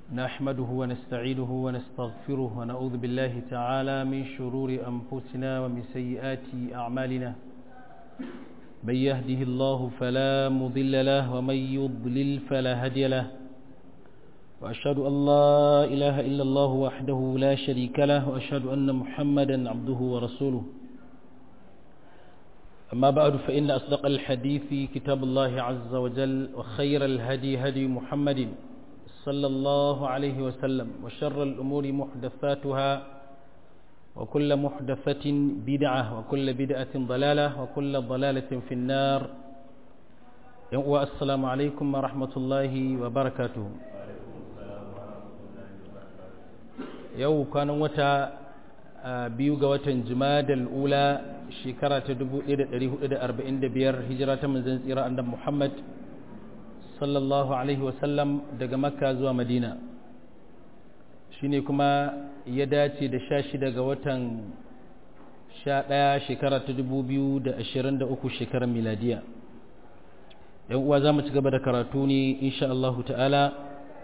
نحمده ونستعينه ونستغفره ونعوذ بالله تعالى من شرور أنفسنا ومن سيئات أعمالنا من يهده الله فلا مضل له ومن يضلل فلا هدي له وأشهد أن لا إله إلا الله وحده لا شريك له وأشهد أن محمدا عبده ورسوله أما بعد فإن أصدق الحديث كتاب الله عز وجل وخير الهدي هدي محمد صلى الله عليه وسلم وشر الأمور محدثاتها وكل محدثة بدعة وكل بدعة ضلالة وكل ضلالة في النار والسلام عليكم ورحمة الله وبركاته yau kwanan wata biyu ga watan jimadal ula shekara ta 1445 hijira ta manzan tsira annabi Muhammad sallallahu alaihi wasallam daga makka zuwa madina shine kuma ya dace da sha shida ga watan sha ɗaya shekara ta 2023 shekarar miladiya yan uwa za mu ci gaba da karatu ne insha Allahu ta'ala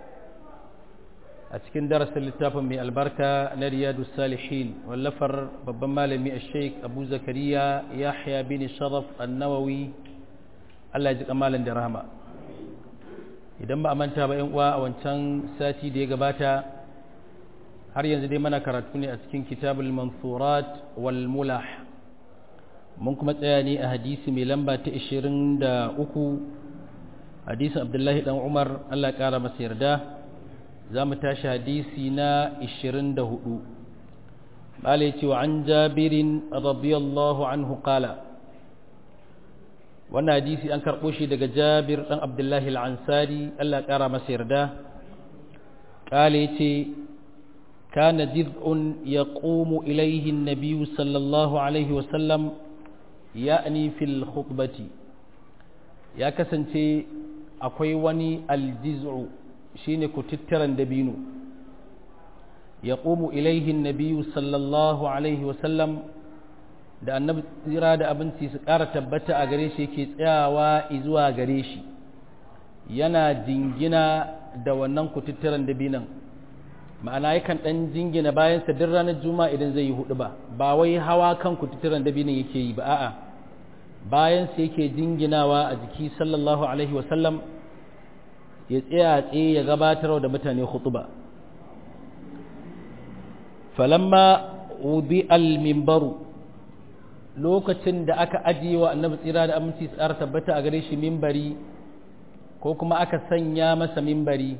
a cikin darasin littafin mai albarka na riyadu salihin wallafar babban malami a sheik abu zakariya yahya bin sharaf annawawi allah ya ji kamalin da rahama idan ba a manta ba yan uwa a wancan sati da ya gabata har yanzu dai mana karatu ne a cikin kitabul mansurat wal mulah mun kuma tsaya ne a hadisi mai lamba ta 23 hadisin abdullahi dan umar allah ya kara masa yarda za mu tashi hadisi na 24 bala ce wa an jabirin radiyallahu anhu kala wannan hadisi an karɓo shi daga jabir ɗan abdullahi al'ansari Allah ƙara masa yarda kala ya ce kana jiz'un ya ƙomu ilaihin nabiyu sallallahu alaihi wasallam ya'ni fil khutbati ya kasance akwai wani aljiz'u shine kututturan dabino ya ƙomu ilaihin nabiyu sallallahu alaihi wasallam da annabi tsira da abinci su ƙara tabbata a gare shi yake tsayawa zuwa gare shi yana jingina da wannan kututturan dabinan ma'ana yakan ɗan jingina bayansa duk ranar juma'a idan zai yi hudu ba ba wai hawa kan kututturan dabinan yake yi ba a'a bayansa yake jinginawa a jiki sallallahu alaihi wasallam ya tsaya tsaye ya gabatar da mutane khutuba falamma wudi al-mimbaru lokacin da aka ajiye wa annabi tsira da aminci tsara tabbata a gare shi mimbari ko kuma aka sanya masa mimbari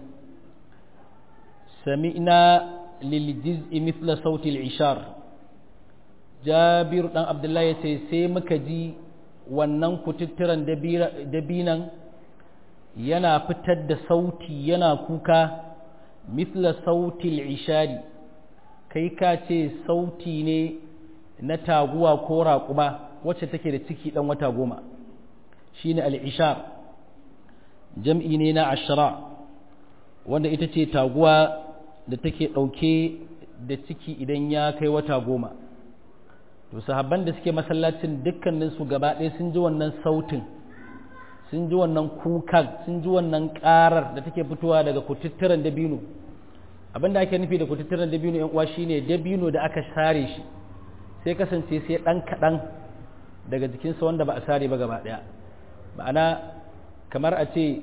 sami'na lil jiz'i mithla sauti al-ishar jabir dan abdullahi ya ce sai muka ji wannan kututturan dabinan yana fitar da sauti yana kuka mithla sautil ishari kai ka ce sauti ne na taguwa ko raƙuma wacce take da ciki ɗan wata goma shine al'ishar jam'i ne na ashira wanda ita ce taguwa da take ɗauke da ciki idan ya kai wata goma to sahabban da suke masallacin dukkaninsu gaba ɗaya sun ji wannan sautin sun ji wannan kukan sun ji wannan karar da take fitowa daga kututturen dabino abinda ake nufi da kututturen dabino yan uwa shine dabino da aka sare shi sai kasance sai dan kadan daga jikinsa wanda ba a sare ba gaba daya ma'ana kamar a ce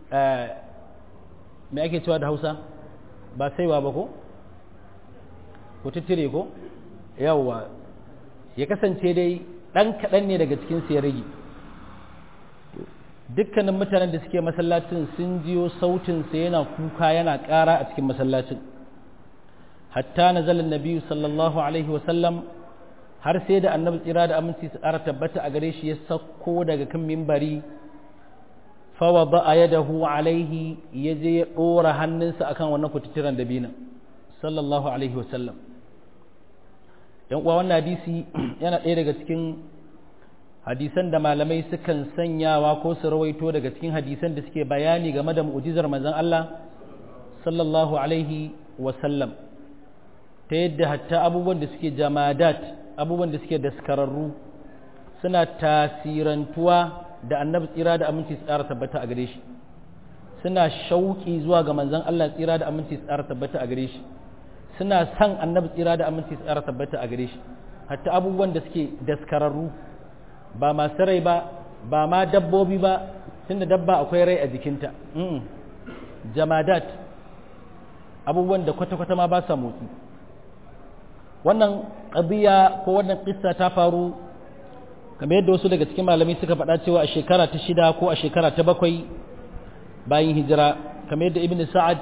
me ake cewa da hausa ba saiwa ba ko kututture ko yawwa ya kasance dai dan kadan ne daga cikinsa ya rage dukkanin mutanen da suke masallacin sun jiyo sautinsa yana kuka yana ƙara a cikin masallacin hatta na zalin nabiyu sallallahu alaihi wasallam har sai da annabi tsira da aminci su ƙara tabbata a gare shi ya sauko daga kan mimbari fawa ba a yadahu alaihi ya je ya ɗora hannunsa akan wannan kututturan dabina sallallahu alaihi wasallam yan uwa wannan hadisi yana ɗaya daga cikin hadisan da malamai sukan sanyawa ko su rawaito daga cikin hadisan da suke bayani game da mu'jizar manzon Allah sallallahu alaihi wasallam ta yadda hatta abubuwan da suke jamadat abubuwan da suke daskararru suna tasirantuwa da annabi tsira da aminci tsara tabbata a gare shi suna shauki zuwa ga manzon Allah tsira da aminci tsara tabbata a gare shi suna san annabi tsira da aminci tsara tabbata a gare shi hatta abubuwan da suke daskararru ba masu rai ba ba ma dabbobi ba tunda dabba akwai rai a jikinta jamadat abubuwan da kwata-kwata ma ba sa motsi wannan ƙabiya ko wannan ƙissa ta faru kamar yadda wasu daga cikin malami suka faɗa cewa a shekara ta shida ko a shekara ta bakwai bayan hijira kamar yadda ibn sa'ad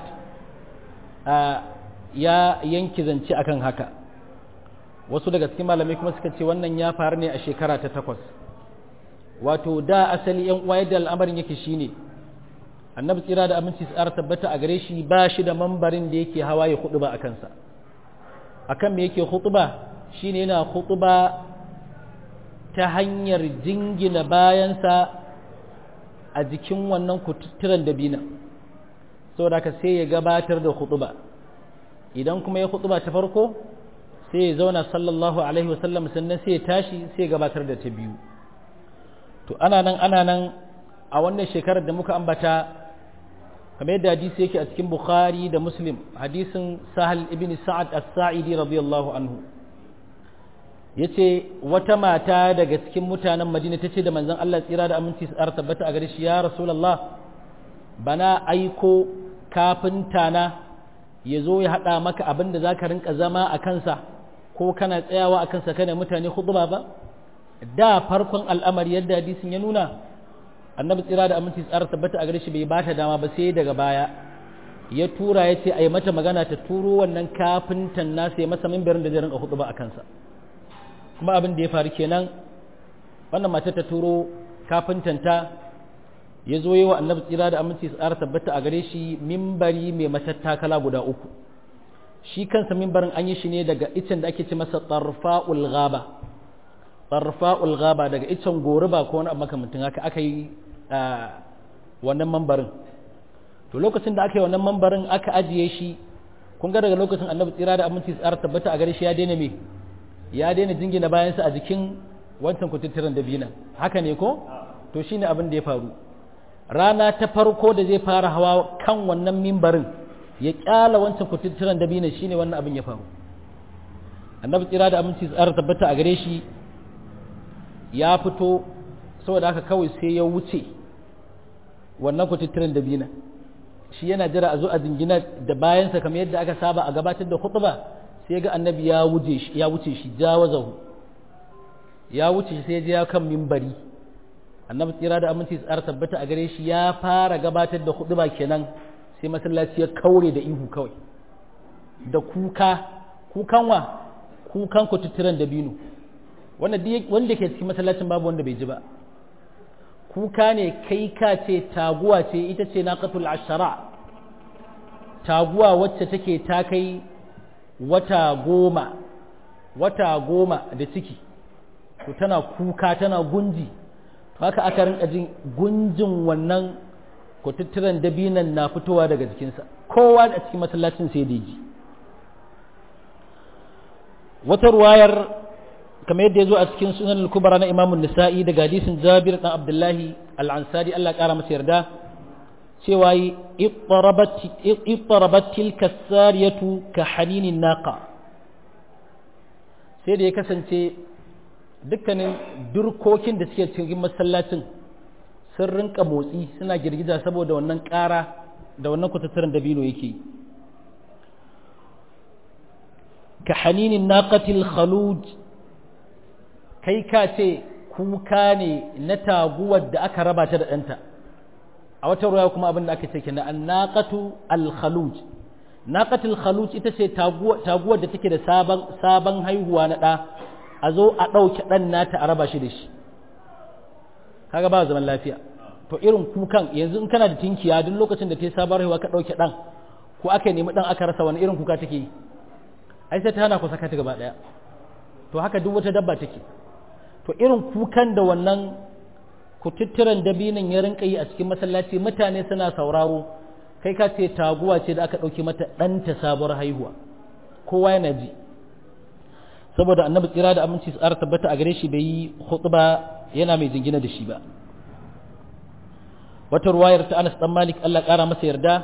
ya yanki zance akan haka wasu daga cikin malamai kuma suka ce wannan ya faru ne a shekara ta takwas wato da asali yan uwa yadda al'amarin yake shine annabi tsira da aminci tsara tabbata a gare shi ba shi da mambarin da yake hawa ya huɗuba a kansa akan me yake hutuba shine yana hutuba ta hanyar jingina bayansa a jikin wannan kututturen dabina saboda haka sai ya gabatar da hutuba idan kuma ya hutuba ta farko sai ya zauna sallallahu alaihi wasallam sannan sai ya tashi sai ya gabatar da ta biyu to ana nan ana nan a wannan shekarar da muka ambata kamar yadda hadisi yake a cikin bukhari da muslim hadisin sahal ibn sa'ad as-sa'idi radiyallahu anhu yace wata mata daga cikin mutanen madina tace da manzon Allah tsira da aminci su tabbata a gare shi ya rasulullah bana aiko kafinta na ya zo ya haɗa maka abin da za ka rinka zama a kansa ko kana tsayawa a kansa kana mutane khutba ba da farkon al'amari yadda hadisin ya nuna annabi tsira da aminci tsara tabbata a gare shi bai bata dama ba sai daga baya ya tura ya ce a yi mata magana ta turo wannan kafintan nasa ya masa mimbarin da zai rinka khutba a kansa kuma abin da ya faru kenan wannan mata ta turo kafintanta ya zo yi wa annabi tsira da aminci tsara tabbata a gare shi mimbari mai matattakala guda uku shi kansa mimbarin an yi shi ne daga icen da ake ce masa tarfa'ul ghaba tarfa'ul ghaba daga icen goruba ko wani abu makamantin haka aka yi wannan mambarin to lokacin da aka yi wannan mambarin aka ajiye shi kun ga daga lokacin annabi tsira da aminci tsara tabbata a gare shi ya daina me ya daina jingina bayansa a jikin wancan kututturen dabina haka ne ko to shine abin da ya faru rana ta farko da zai fara hawa kan wannan mimbarin ya kyala wancan kututturen dabina shine wannan abin ya faru annabi tsira da aminci tsara tabbata a gare shi ya fito saboda haka kawai sai ya wuce wannan kututturen dabina shi yana jira a zo a jingina da bayansa kamar yadda aka saba a gabatar da khutba sai ga annabi ya wuce shi ya wuce shi jawazahu ya wuce shi sai ya kan mimbari annabi tsira da aminci tsara tabbata a gare shi ya fara gabatar da khutba kenan sai masallaci ya kaure da ihu kawai da kuka kukan wa kukan kututturen dabino wanda wanda ke cikin masallacin babu wanda bai ji ba kuka ne kai ka ce taguwa ce ita ce naqatul ashara taguwa wacce take ta kai wata goma wata goma da ciki to tana kuka tana gunji to haka aka rinka jin gunjin wannan kututturen dabinan na fitowa daga jikinsa kowa a cikin masallacin sai da ji wata ruwayar kamar yadda ya zo a cikin sunan al-kubra na imamun nisa'i daga hadisin jabir dan abdullahi al-ansari Allah kara masa yarda cewa yi ittarabat tilka sariyatu ka haninin naqa sai da ya kasance dukkanin durkokin da suke cikin masallacin sun rinka motsi suna girgiza saboda wannan ƙara da wannan kutattaran dabino yake ka haninin naqatil khaluj kai ka ce kuka ne na taguwar da aka raba ta da ɗanta a wata ruwa kuma abin da aka ce kenan annaqatu al-khaluj naqatul khaluj ita ce taguwar da take da sabon sabon haihuwa na ɗa a zo a ɗauke ɗan nata a raba shi da shi kaga ba zaman lafiya to irin kukan yanzu in kana da tinkiya duk lokacin da ta yi sabon haihuwa ka ɗauke ɗan ko aka nemi ɗan aka rasa wani irin kuka take yi ai sai ta hana ku saka ta gaba ɗaya to haka duk wata dabba take to irin kukan da wannan kututturen dabinin ya rinka yi a cikin masallaci mutane suna sauraro kai ka ce taguwa ce da aka ɗauki mata ɗanta sabuwar haihuwa kowa yana ji saboda annabi tsira da aminci tsara tabbata a gare shi bai yi ba yana mai jingina da shi ba wata ruwayar ta Anas dan Malik Allah ƙara masa yarda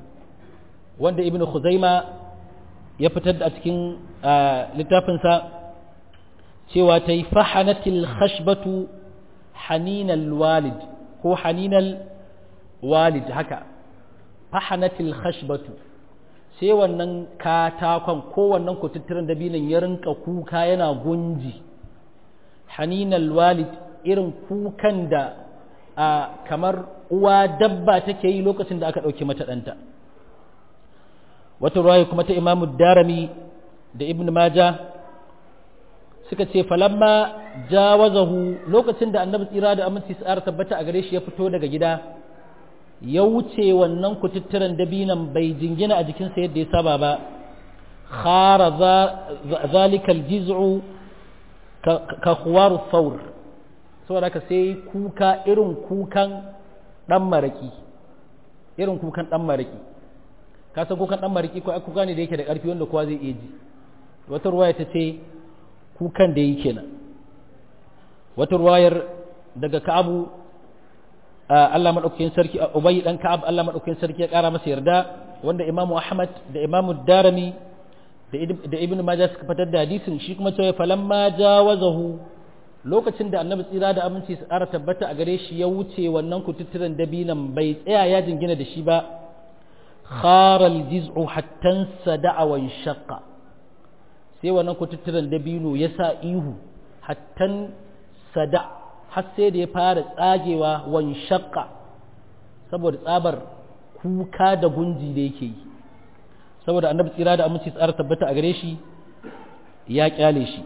wanda Ibn Khuzaima ya fitar da a cikin littafinsa cewa ta yi fahanatil khashbatu haninal walid ko haninal walid haka fahanatil khashbatu sai wannan katakon ko wannan kututturen dabinan ya rinka kuka yana gunji haninal walid irin kukan da a kamar uwa dabba take yi lokacin da aka ɗauki mata ɗanta wata ruwaya kuma ta imamu darami da ibn maja suka ce falamma jawazahu lokacin da annabi tsira da aminci sa'ar tabbata a gare shi ya fito daga gida ya wuce wannan kututturen dabinan bai jingina a jikinsa yadda ya saba ba khara zalikal jiz'u ka khuwaru thawr saboda haka sai kuka irin kukan dan maraki irin kukan dan maraki ka san kukan dan maraki ko kuka ne da yake da karfi wanda kowa zai iya ji wata ruwaya ta ce kukan da yake kenan wata ruwayar daga ka'abu Allah madaukakin sarki Ubay dan Ka'ab Allah madaukakin sarki ya kara masa yarda wanda Imam Ahmad da Imam Darimi da Ibn Majah suka fitar da hadisin shi kuma cewa falamma jawazahu lokacin da Annabi tsira da aminci su ƙara tabbata a gare shi ya wuce wannan kututturen dabinan bai tsaya ya jingina da shi ba khara al-jiz'u hatta sada'a wa shaqqa sai wannan kututturen dabino ya sa ihu hatta sada' har sai da ya fara tsagewa wan shakka saboda tsabar kuka da gunji da yake yi saboda annabi tsira da aminci tsara tabbata a gare shi ya kyale shi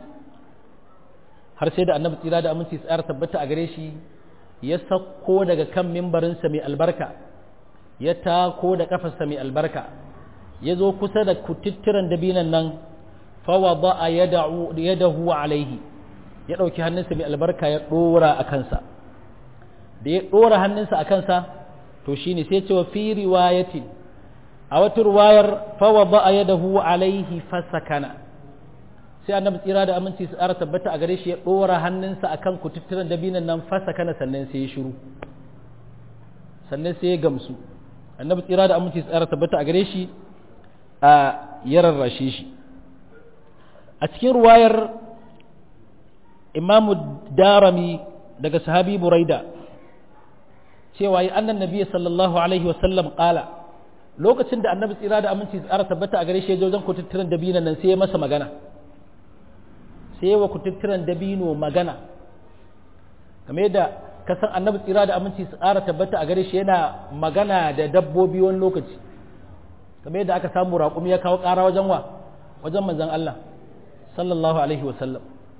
har sai da annabi tsira da aminci tsara tabbata a gare shi ya sako daga kan mimbarinsa mai albarka ya tako da kafarsa mai albarka ya zo kusa da kututturen dabinan nan fawa ba a yadahu alaihi ya ɗauki hannunsa mai albarka ya ɗora a kansa da ya ɗora hannunsa a kansa to shi ne sai cewa fi riwayatin a wata ruwayar fawa ba a yada huwa alaihi fasakana sai annabi tsira da aminci su ƙara tabbata a gare shi ya ɗora hannunsa a kan kututturen dabinan nan fasakana sannan sai ya shiru sannan sai ya gamsu annabi tsira da aminci su ƙara tabbata a gare shi a ya rarrashe shi a cikin ruwayar imamu darami daga sahabi buraida cewa yi annan nabiya sallallahu alaihi wasallam kala lokacin da annabi tsira da aminci tsara tabbata a gare shi wajen kututturen dabino nan sai ya masa magana sai wa kututturen dabino magana game da kasan annabi tsira da aminci tsara tabbata a gare shi yana magana da dabbobi wani lokaci game da aka samu raƙumi ya kawo ƙara wajen wa wajen manzon Allah sallallahu alaihi wasallam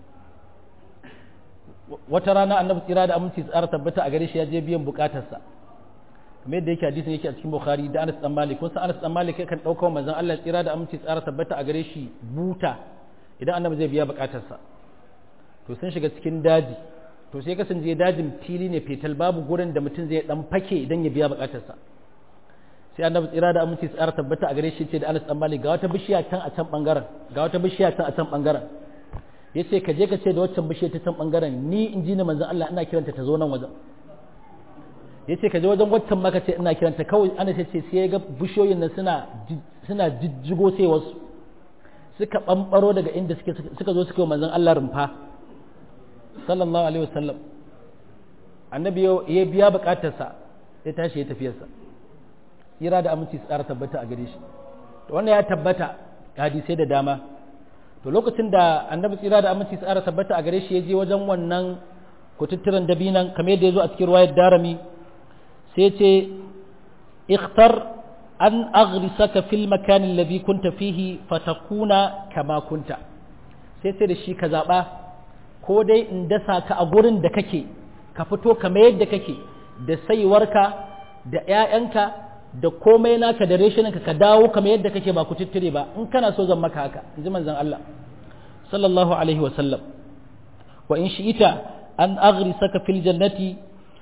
wata rana annabi tsira da aminci tsara tabbata a gare shi ya je biyan bukatarsa kamar yadda yake hadisin yake a cikin bukhari da anas dan malik kun san anas dan malik kan dauka manzon Allah tsira da aminci tsara tabbata a gare shi buta idan annabi zai biya bukatarsa to sun shiga cikin daji to sai kasance dajin fili ne fetal babu gurin da mutum zai dan fake idan ya biya bukatarsa sai annabi tsira da aminci tsara tabbata a gare shi ce da anas dan malik ga wata bishiya can a can bangaren ga wata bishiya can a can bangaren ya ce ka je ka ce da waccan bishiyar ta can bangaren ni in ji ni manzan Allah ina kiranta ta zo nan wajen ya ce ka je wajen waccan maka ce ina kiranta kawai ana ce ce sai ga bishiyoyin nan suna suna jijjigo sai wasu suka bambaro daga inda suka zo suka yi manzan Allah rumfa sallallahu alaihi wasallam annabi ya biya bukatarsa ya tashi ya tafiyarsa tsira da aminci tsara tabbata a gare shi to wannan ya tabbata hadisai da dama to lokacin da annabi tsira da aminci tsara tabbata a gare shi ya je wajen wannan kututturen dabinan kamar yadda ya zo a cikin ruwayar darami sai ce ikhtar an aghrisaka fil makan alladhi kunta fihi fatakuna kama kunta sai sai da shi ka zaba ko dai in dasa ka a gurin da kake ka fito kamar yadda kake da saiwarka da ƴaƴanka da komai naka da reshininka ka dawo kamar yadda kake ba ku tittire ba in kana so zan maka haka in ji manzon Allah sallallahu alaihi wa sallam wa in shi'ita an aghrisaka fil jannati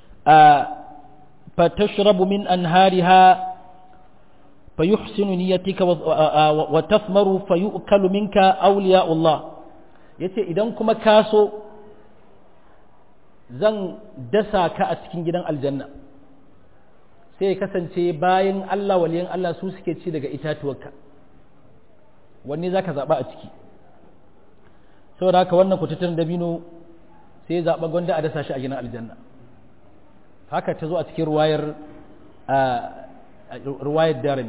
fatashrabu min anhariha فيحسن نيتك وتثمر فيؤكل منك أولياء الله yace idan kuma kaso zan dasa ka a cikin gidan aljanna sai ya kasance bayan Allah waliyan Allah su suke ci daga itatuwarka wanne za ka zaɓa a ciki saboda haka wannan kututturen dabino sai ya zaɓa gwanda a dasa shi a ginin aljanna haka ta zo a cikin ruwayar ruwayar darani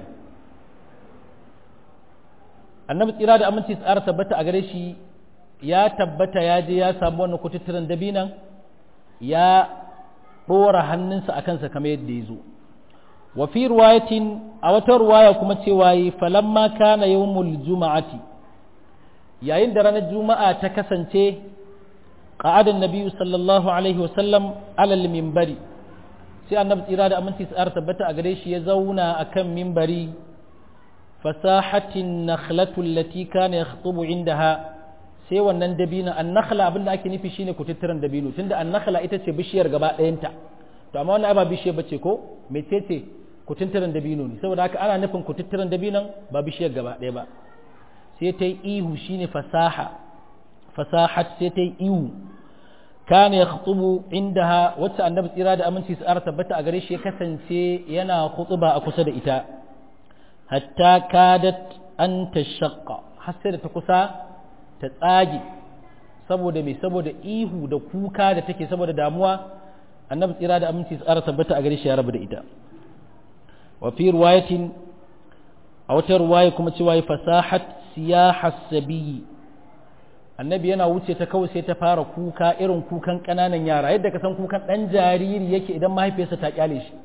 annabi tsira da aminci tsara tabbata a gare shi ya tabbata ya je ya samu wannan kututturen dabinan ya ɗora hannunsa a kansa kamar yadda ya zo wa fi ruwayatin a wata ruwaya kuma cewa yi falamma kana yawmul juma'ati yayin da ranar juma'a ta kasance qa'adan nabiyyu sallallahu alaihi wa sallam alal minbari sai annabi tsira da aminci tsara tabbata a gare shi ya zauna akan minbari fasahatin nakhlatu allati kana yakhutubu indaha sai wannan dabino annakhla abinda ake nufi shine kututturen dabino tunda annakhla ita ce bishiyar gaba ɗayanta to amma wannan ba bishiyar bace ko mecece kututturen dabino ne saboda haka ana nufin kututturen dabinon ba bishiyar gaba ɗaya ba sai ta yi ihu shine fasaha fasahat sai ta yi ihu kana yakhutubu indaha wacce annabi tsira da aminci su ara tabbata a gare shi ya kasance yana khutuba a kusa da ita hatta kadat an tashaqqa har sai da ta kusa ta tsage saboda me saboda ihu da kuka da take saboda damuwa annabi tsira da aminci tsara tabbata a gare shi ya rabu da ita wa fi riwayatin a wata riwaya kuma cewa fasahat siyaha sabiyi annabi yana wuce ta kawai sai ta fara kuka irin kukan kananan yara yadda ka san kukan dan jariri yake idan mahaifiyarsa ta kyale shi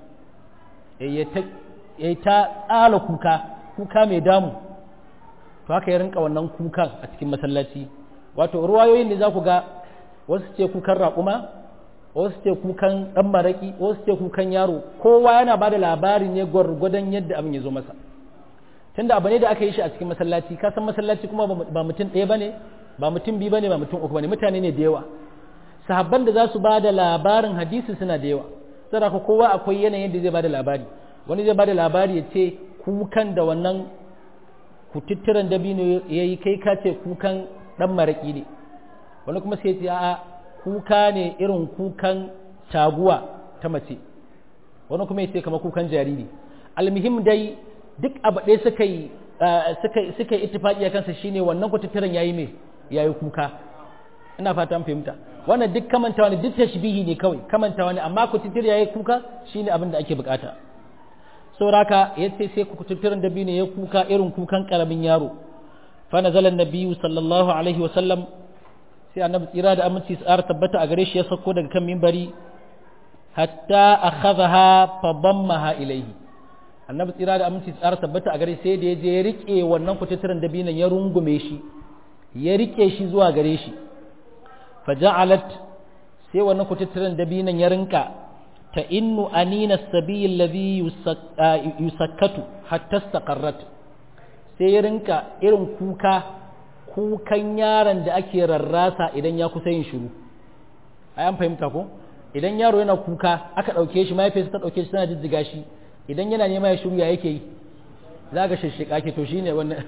ya ta tsala kuka kuka mai damu to haka ya rinka wannan kukan a cikin masallaci wato ruwayoyin da za ku ga wasu ce kukan raƙuma wasu ce kukan ɗan maraƙi wasu ce kukan yaro kowa yana ba da labari ne gwargwadon yadda abin ya zo masa tunda abu ne da aka yi shi a cikin masallaci ka san masallaci kuma ba mutum ɗaya ba ne ba mutum biyu ba ne ba mutum uku ba ne mutane ne da yawa sahabban da za su ba da labarin hadisi suna da yawa saboda kowa akwai yanayin da zai ba da labari wani zai ba da labari ya ce kukan da wannan kututturen dabino ya yi kai ka ce kukan ɗan maraƙi ne wani kuma sai ce a kuka ne irin kukan taguwa ta mace wani kuma ya ce kama kukan jariri almuhim dai duk abu ɗaya suka yi suka yi ittifaqi a kansa shine wannan kututturen yayi me yayi kuka ina fata an fahimta wannan duk kamantawa ne duk tashbihi ne kawai kamantawa ne amma kututtur yayi kuka shine abin da ake bukata sauraka ya ce sai kututturen dabi ne ya kuka irin kukan karamin yaro fa nazala nabiyyu sallallahu alaihi wasallam sai annabi tsira da aminci tsara tabbata a gare shi ya sauko daga kan mimbari hatta akhadha fa dammaha ilaihi annabi tsira da aminci tsara tabbata a gare sai da ya je ya rike wannan kututturen dabi ya rungume shi ya rike shi zuwa gare shi fa ja'alat sai wannan kututturen dabi ya rinka ta innu anina sabi alladhi yusakkatu hatta istaqarrat sai ya rinka irin kuka kukan yaron da ake rarrasa idan ya kusa yin shiru ai an fahimta ko idan yaro yana kuka aka dauke shi mahaifiyarsa ta dauke shi tana jijjiga shi idan yana nema ya shiru ya yake yi za ga shishshika ke to shine wannan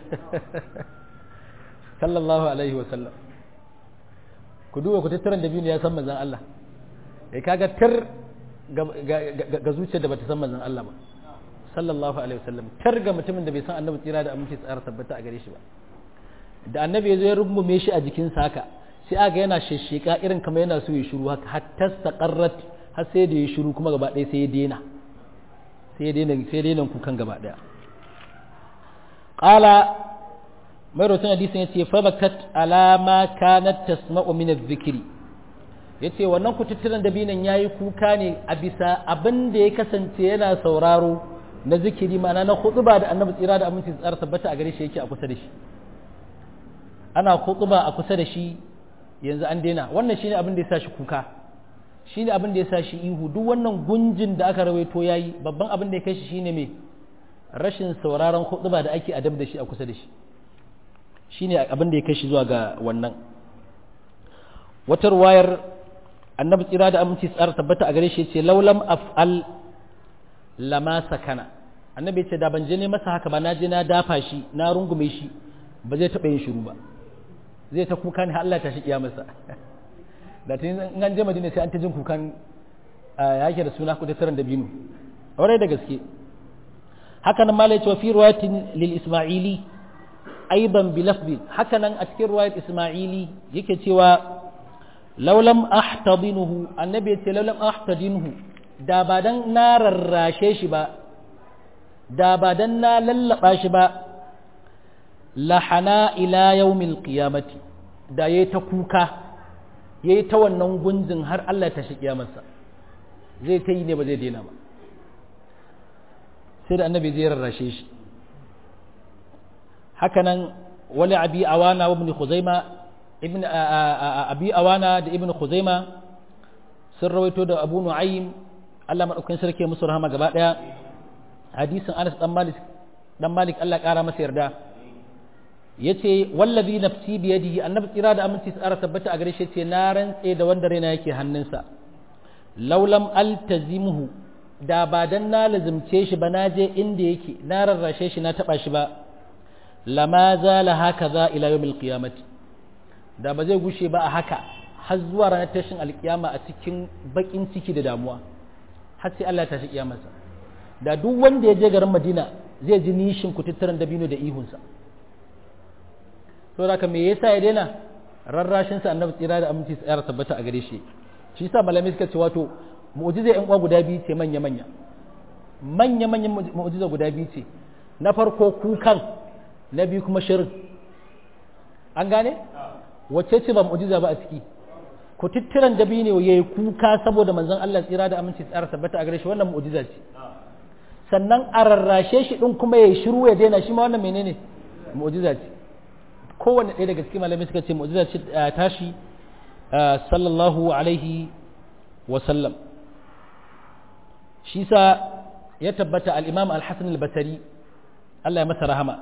sallallahu alaihi wa sallam ku duba ku tattaran da biyu ya san manzon Allah eh kaga tar ga zuciyar da bata san manzon Allah ba sallallahu alaihi wasallam tar ga mutumin da bai san annabi tsira da aminci tsara tabbata a gare shi ba da annabi ya zo ya rungume shi a jikin haka sai aga yana shesheka irin kamar yana so ya shiru haka hatta saqarrat har sai da ya shiru kuma gaba ɗaya sai ya daina sai ya daina sai ya daina kukan gaba ɗaya qala mai rotun hadisin yace fa bakat ala ma kanat tasma'u min adh-dhikri ya ce wannan kututturen dabinan ya yi kuka ne a bisa abin da ya kasance yana sauraro na zikiri ma'ana na hutuba da annabi tsira da aminci tsara tabbata a gare shi yake a kusa da shi ana hutuba a kusa da shi yanzu an daina wannan shine abin da ya sa shi kuka shine abin da ya sa shi ihu duk wannan gunjin da aka rawaito yayi babban abin da ya kai shi shine me rashin sauraron hutuba da ake adab da shi a kusa da shi shine abin da ya kai shi zuwa ga wannan wata ruwayar annabi tsira da aminci tsara tabbata a gare shi ce laulam af'al lama sakana annabi ce da ban je ne masa haka ba na je na dafa shi na rungume shi ba zai taɓa yin shiru ba zai ta kuka ne Allah ta shi kiyamarsa da tun in an je madina sai an ta jin kukan ya yake da suna ku tattaran da binu aure da gaske haka nan malai cewa fi riwayatin lil isma'ili aiban bi lafzi haka nan a cikin riwayat isma'ili yake cewa laulam ahtadinuhu annabi ya ce laulam ahtadinuhu da ba dan na rarrashe shi ba da ba dan na lallaba shi ba lahana ila yaumil qiyamati da yayi ta kuka yayi ta wannan gunjin har Allah ya tashi kiyamarsa zai ta yi ne ba zai daina ba sai da annabi zai rarrashe shi hakanan wali abi awana wa ibn khuzaima ibn abi awana da ibn khuzaima sun rawaito da abu nu'aym Allah madaukakin sarki musu rahama gaba daya hadisin Anas dan Malik dan Malik Allah kara masa yarda yace wallazi nafsi bi yadihi annabi tsira da aminci tsara tabbata a gare shi yace na rantse da wanda raina yake hannunsa laulam altazimuhu da ba dan na lazimce shi ba na je inda yake na rarrashe shi na taba shi ba lama zala hakaza ila yawmil qiyamati da ba zai gushe ba a haka har zuwa ranar tashin alkiyama a cikin bakin ciki da damuwa har sai Allah ya tashi kiyamarsa da duk wanda ya je garin Madina zai ji nishin kututturan dabino da ihunsa to da me yasa ya daina rarrashin sa annabi tsira da aminci tsayar tabbata a gare shi shi yasa malamai suka ce wato mu'jiza yan uwa guda biyu ce manya manya manya manyan mu'jiza guda biyu ce na farko kukan na biyu kuma shirin an gane wacce ce ba mu'jiza ba a ciki ku tittiran dabi ne yayi kuka saboda manzon Allah tsira da aminci tsara tabbata a gare shi wannan mu'jiza ce sannan a rarrashe shi din kuma yayi shiru ya daina shi ma wannan menene mu'jiza ce kowanne ɗaya daga cikin malamai suka ce mu'jiza ce tashi sallallahu alaihi wa sallam shi sa ya tabbata al-imam al-hasan al-basri Allah ya masa rahama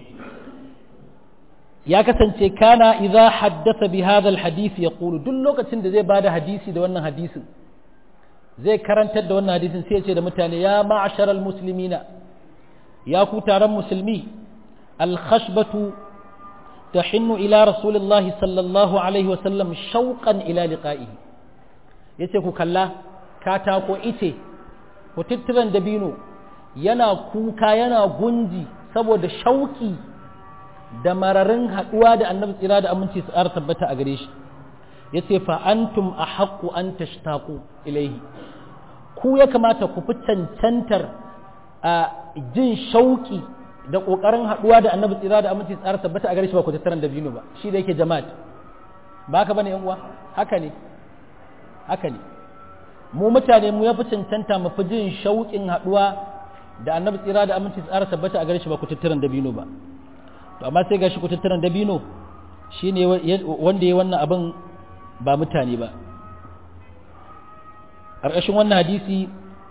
ya kasance kana idza haddatha bi hadha alhadith yaqulu duk lokacin da zai bada hadisi da wannan hadisin zai karantar da wannan hadisin sai ya ce da mutane ya ma'asharal muslimina ya ku taron musulmi alkhashbatu tahinnu ila rasulillahi sallallahu alaihi wa sallam shauqan ila liqa'ihi yace ku kalla katako ice ku tittiran dabino yana kuka yana gunji saboda shauki da mararin haɗuwa da annabi tsira da aminci su ƙara tabbata a gare shi ya ce fa'antum a haƙƙu an tashtaku ilaihi ku ya kamata ku fi cancantar a jin shauƙi da ƙoƙarin haɗuwa da annabi tsira da aminci su ƙara tabbata a gare shi ba ku tattaran da binu ba shi da yake jama'at ba haka bane yan uwa haka ne haka ne mu mutane mu ya fi cancanta mu fi jin shauƙin haɗuwa da annabi tsira da aminci su ƙara tabbata a gare shi ba ku tattaran da binu ba to amma sai gashi kutattaran dabino shine wanda ya wannan abin ba mutane ba ƙarƙashin wannan hadisi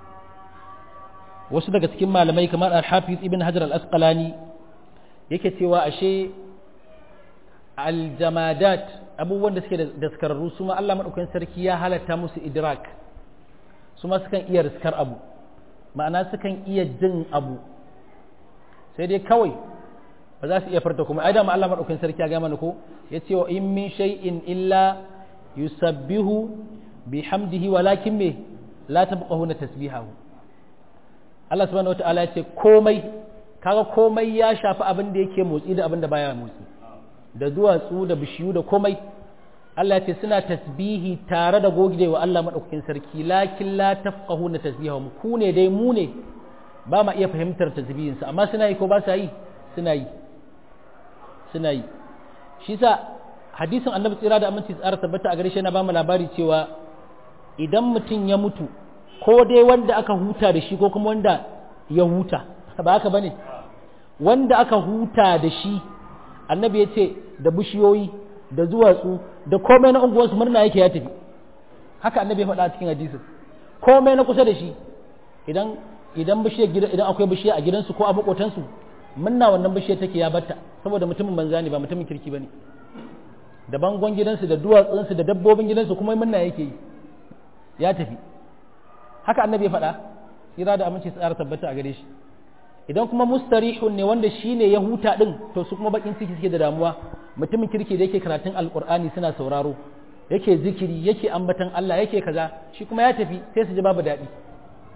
wasu daga cikin malamai kamar al-hafiz ibn hajar al-asqalani yake cewa ashe aljamadat abubuwan da suke da daskararru su ma Allah madaukakin sarki ya halatta musu idrak su ma sukan iya riskar abu ma'ana sukan iya jin abu sai dai kawai ba za su iya farta kuma ai da ma Allah madaukakin sarki ya ga mana ko yace wa in min shay'in illa yusabbihu bihamdihi walakin me la tabqahuna tasbihahu Allah subhanahu wataala yace komai kaga komai ya shafi abin da yake motsi da abin da baya motsi da duwatsu da bishiyu da komai Allah ya ce suna tasbihi tare da gogewa Allah madaukakin sarki lakin la tafqahuna tasbihahum ku ne dai mu ne ba ma iya fahimtar tasbihinsa amma suna yi ko ba sa yi suna yi suna yi shi sa hadisin annabi tsira da aminci tsara tabbata a gare shi na ba mu labari cewa idan mutum ya mutu ko dai wanda aka huta da shi ko kuma wanda ya huta ba haka bane wanda aka huta da shi annabi ya ce da bishiyoyi da duwatsu da komai na unguwarsu murna yake ya tafi haka annabi ya faɗa a cikin hadisin komai na kusa da shi idan idan bishiyar gida idan akwai bishiya a gidansu ko a makotansu munna wannan bishiyar take ya batta saboda mutumin banza ne ba mutumin kirki bane da bangon gidansu da duwatsunsu da dabbobin gidansu kuma munna yake yi ya tafi haka annabi ya faɗa tsira da aminci tsara tabbata a gare shi idan kuma mustarihun ne wanda shine ya huta din to su kuma bakin ciki suke da damuwa mutumin kirki da yake karatun alqur'ani suna sauraro yake zikiri yake ambatan Allah yake kaza shi kuma ya tafi sai su ji babu daɗi to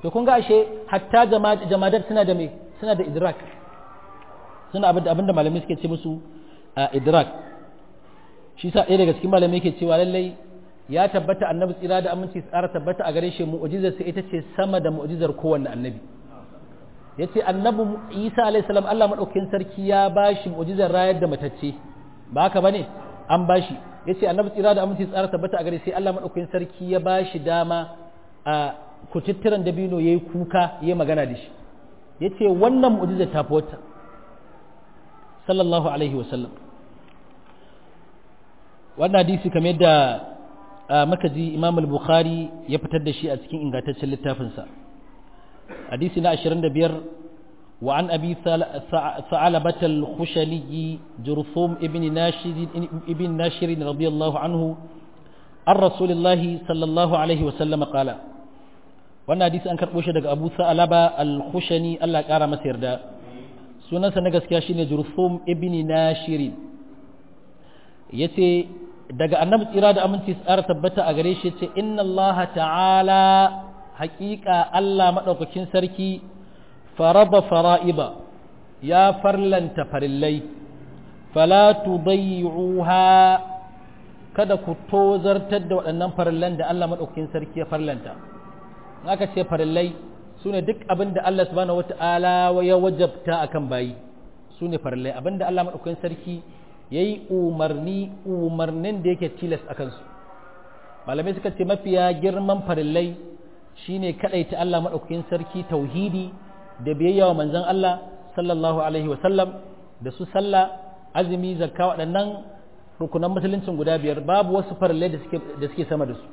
to kun ga ashe hatta jamadar suna da me suna da idrak suna abinda abinda malamai suke ce musu idrak shi sa ɗaya daga cikin malamai ke cewa lallai ya tabbata annabi tsira da aminci tsara tabbata a gare shi mu'jizar sa ita ce sama da mu'jizar kowanne annabi yace annabi Isa alaihi salam Allah madaukakin sarki ya bashi mu'jizar rayar da matacce ba haka bane an bashi yace annabi tsira da aminci tsara tabbata a gare sai Allah madaukakin sarki ya bashi dama a kututturan dabino yayi kuka yayi magana da shi yace wannan mu'jizar ta wata sallallahu alaihi wasallam wannan hadisi kamar yadda maka ji imam al-bukhari ya fitar da shi a cikin ingantaccen littafinsa hadisi na 25 wa an abi sa'alabat al-khushali jurthum ibn nashir ibn nashir radiyallahu anhu an rasulullah sallallahu alaihi wa sallam qala wannan hadisi an karbo shi daga abu sa'alaba al-khushani Allah ya kara masa yarda sunansa na gaskiya shine jurthum ibn nashir yace daga annabi tsira da aminci tsara tabbata a gare shi ce inna allaha ta'ala haƙiƙa Allah maɗaukakin sarki faraba fara'iba ya farlanta farillai fala tudayyi'uha kada ku tozartar da waɗannan farillan da Allah maɗaukakin sarki ya farlanta in aka ce farillai su ne duk abin da Allah subhanahu wata'ala ya wajabta akan bayi su ne farillai abin da Allah maɗaukakin sarki ya yi umarni umarnin da yake tilas a kansu malamai suka ce mafiya girman farillai shine kaɗaita Allah maɗaukakin sarki tauhidi da biyayya wa manzon Allah sallallahu alaihi wasallam da su sallah azumi zakka waɗannan rukunan musuluncin guda biyar babu wasu farillai da suke da suke sama da su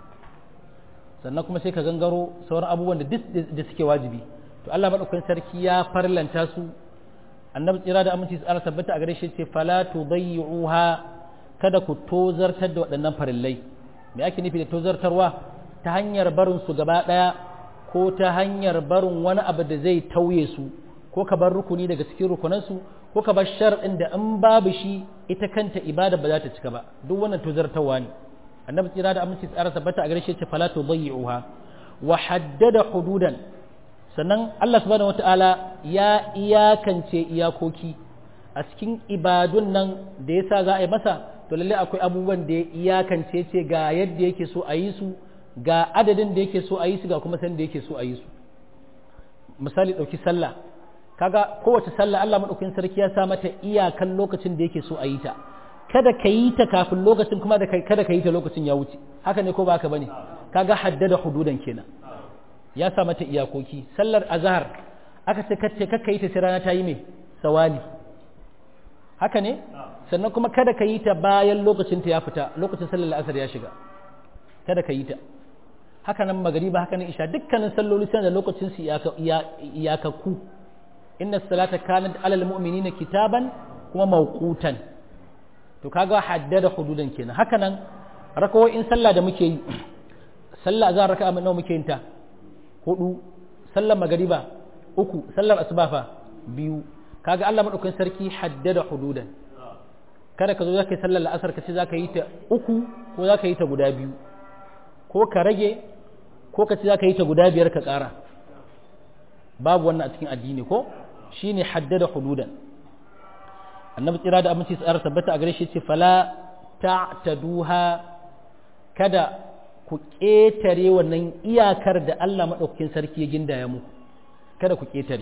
sannan kuma sai ka gangaro sauran abubuwan da duk da suke wajibi to Allah maɗaukakin sarki ya farlanta su annabi tsira da aminci tsara tabbata a gare shi ce fala tudayyi'uha kada ku tozartar da waɗannan farillai me ake nufi da tozartarwa ta hanyar barin su gaba ɗaya ko ta hanyar barin wani abu da zai tauye su ko ka bar rukuni daga cikin rukunan su ko ka bar shar'in da in babu shi ita kanta ibada ba za ta cika ba duk wannan tozartarwa ne annabi tsira da aminci tsara tabbata a gare shi ce fala tudayyi'uha wa haddada hududan sannan Allah subhanahu wata'ala ya iyakance iyakoki a cikin ibadun nan da yasa za a yi masa to lalle akwai abubuwan da ya iyakance ce ga yadda yake so a yi su ga adadin da yake so a yi su ga kuma san da yake so a yi su misali ɗauki sallah kaga kowace sallah Allah maɗaukin sarki ya sa mata iyakan lokacin da yake so a yi ta kada ka yi ta kafin lokacin kuma kada ka yi ta lokacin ya wuce haka ne ko ba haka bane kaga haddada hududan kenan ya sa mata iyakoki sallar azhar aka ce kace kakka yi ta sai rana ta yi mai sawali haka ne sannan kuma kada ka yi ta bayan lokacin ta ya fita lokacin sallar asar ya shiga kada ka yi ta haka nan magariba haka nan isha dukkanin salloli suna da lokacin su iyakakku inna salata kanat alal mu'minina kitaban kuma mawqutan to kaga haddada hududan kenan haka nan rakawoyin sallah da muke yi sallah azhar raka'a nawa muke yin ta hudu sallar magariba uku sallar asuba fa biyu kaga Allah madaukakin sarki haddada hududan kada ka zo zaka yi sallar la'asar ka ce zaka yi ta uku ko zaka yi ta guda biyu ko ka rage ko ka ce zaka yi ta guda biyar ka ƙara babu wannan a cikin addini ko shine haddada hududan annabi tsira da aminci tsara tabbata a gare shi ce fala ta'taduha kada ku ƙetare wannan iyakar da Allah maɗaukakin sarki ya gindaya muku kada ku ƙetare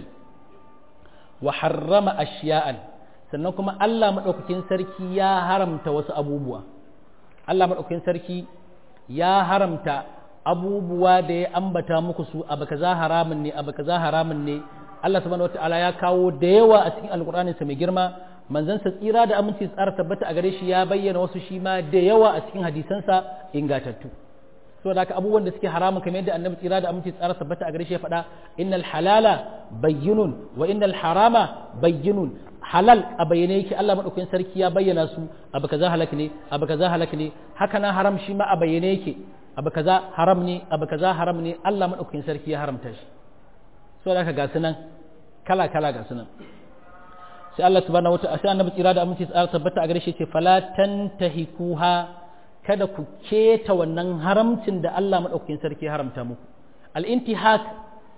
wa harrama ashiya'an sannan kuma Allah maɗaukakin sarki ya haramta wasu abubuwa Allah maɗaukakin sarki ya haramta abubuwa da ya ambata muku su abu kaza haramun ne abu kaza haramun ne Allah subhanahu wataala ya kawo da yawa a cikin alkur'ani sa mai girma manzon sa tsira da aminci tsara tabbata a gare shi ya bayyana wasu shi ma da yawa a cikin hadisansa ingatattu saboda haka abubuwan da suke haramun kamar yadda annabi tsira da aminci tsara tabbata a gare shi ya faɗa innal halala bayyinun wa innal harama bayyinun halal a bayyane yake Allah madaukakin sarki ya bayyana su abu kaza halak ne abu kaza halak ne haka nan haram shi ma a bayyane yake abu kaza haram ne abu kaza haram ne Allah madaukakin sarki ya haramta shi saboda haka ga sunan kala kala ga sunan sai Allah subhanahu wa ta'ala sai annabi tsira da aminci tsara tabbata a gare shi ce fala tantahikuha kada ku keta wannan haramcin da Allah maɗaukakin sarki haramta muku al'intihak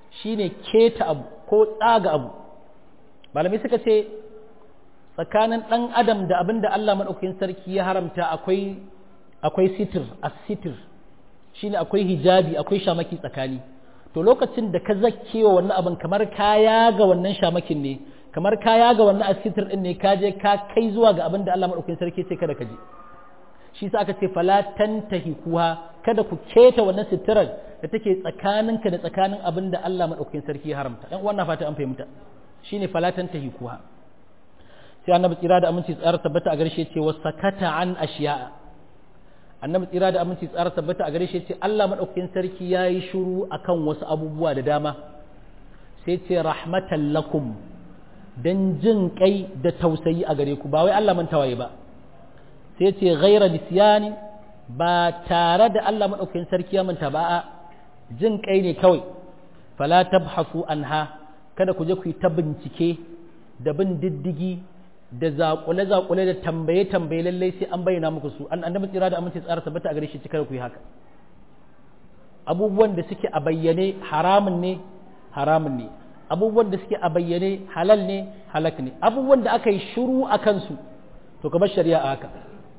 shine keta abu ko tsaga abu malamai suka ce tsakanin ɗan adam da abin da Allah maɗaukakin sarki ya haramta akwai akwai sitir as-sitir shine akwai hijabi akwai shamaki tsakani to lokacin da ka zakkewa wannan abin kamar kaya ga wannan shamakin ne kamar kaya ga wannan asitir din ne ka je ka kai zuwa ga abin da Allah madaukakin sarki ce kada ka je shi sa aka ce fala tantahi kuha kada ku keta wannan sitirar da take tsakaninka da tsakanin abin da Allah madaukakin sarki ya haramta dan wannan fata an fahimta shine fala tantahi kuha sai annabi tsira da aminci tsara tabbata a garshe ce wasakata an ashiya annabi tsira da aminci tsara tabbata a garshe ce Allah madaukakin sarki yayi shiru akan wasu abubuwa da dama sai ce rahmatan lakum don jin kai da tausayi a gare ku ba wai Allah mantawaye ba sai ce ghaira nisyani ba tare da Allah maɗaukakin sarki ya manta ba a jin kai ne kawai fala tabhasu anha kada ku je ku yi ta bincike da bin diddigi da zaƙule zaƙule da tambaye tambaye lallai sai an bayyana muku su an annabi tsira da aminci tsara tabbata a gare shi kada ku yi haka abubuwan da suke a bayyane haramun ne haramun ne abubuwan da suke a bayyane halal ne halak ne abubuwan da aka yi shuru a kansu to ka bar shari'a haka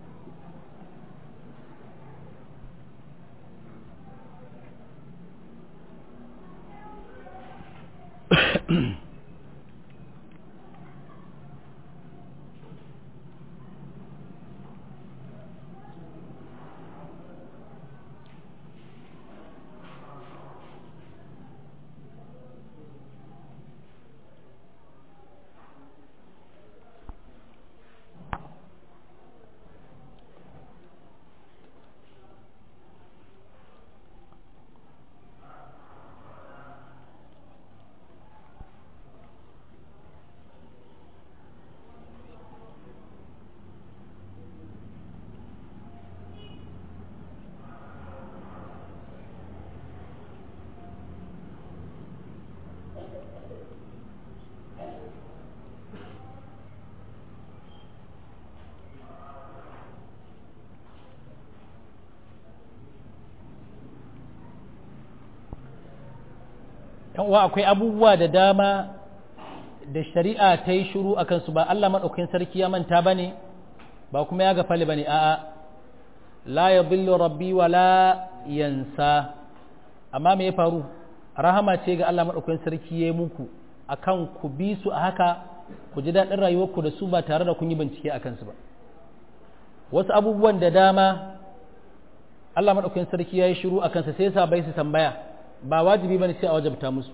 uwa akwai abubuwa da dama da shari'a ta yi shuru a kansu ba Allah maɗaukakin sarki ya manta ba ne ba kuma ya gafale ba ne a'a la ya billo rabbi wa la yansa amma me ya faru rahama ce ga Allah maɗaukakin sarki ya yi muku akan ku bi su a haka ku ji daɗin rayuwarku da su ba tare da kun yi bincike a kansu ba wasu abubuwan da dama Allah maɗaukakin sarki ya yi shiru a kansa sai sa bai su tambaya ba wajibi bane sai a wajabta musu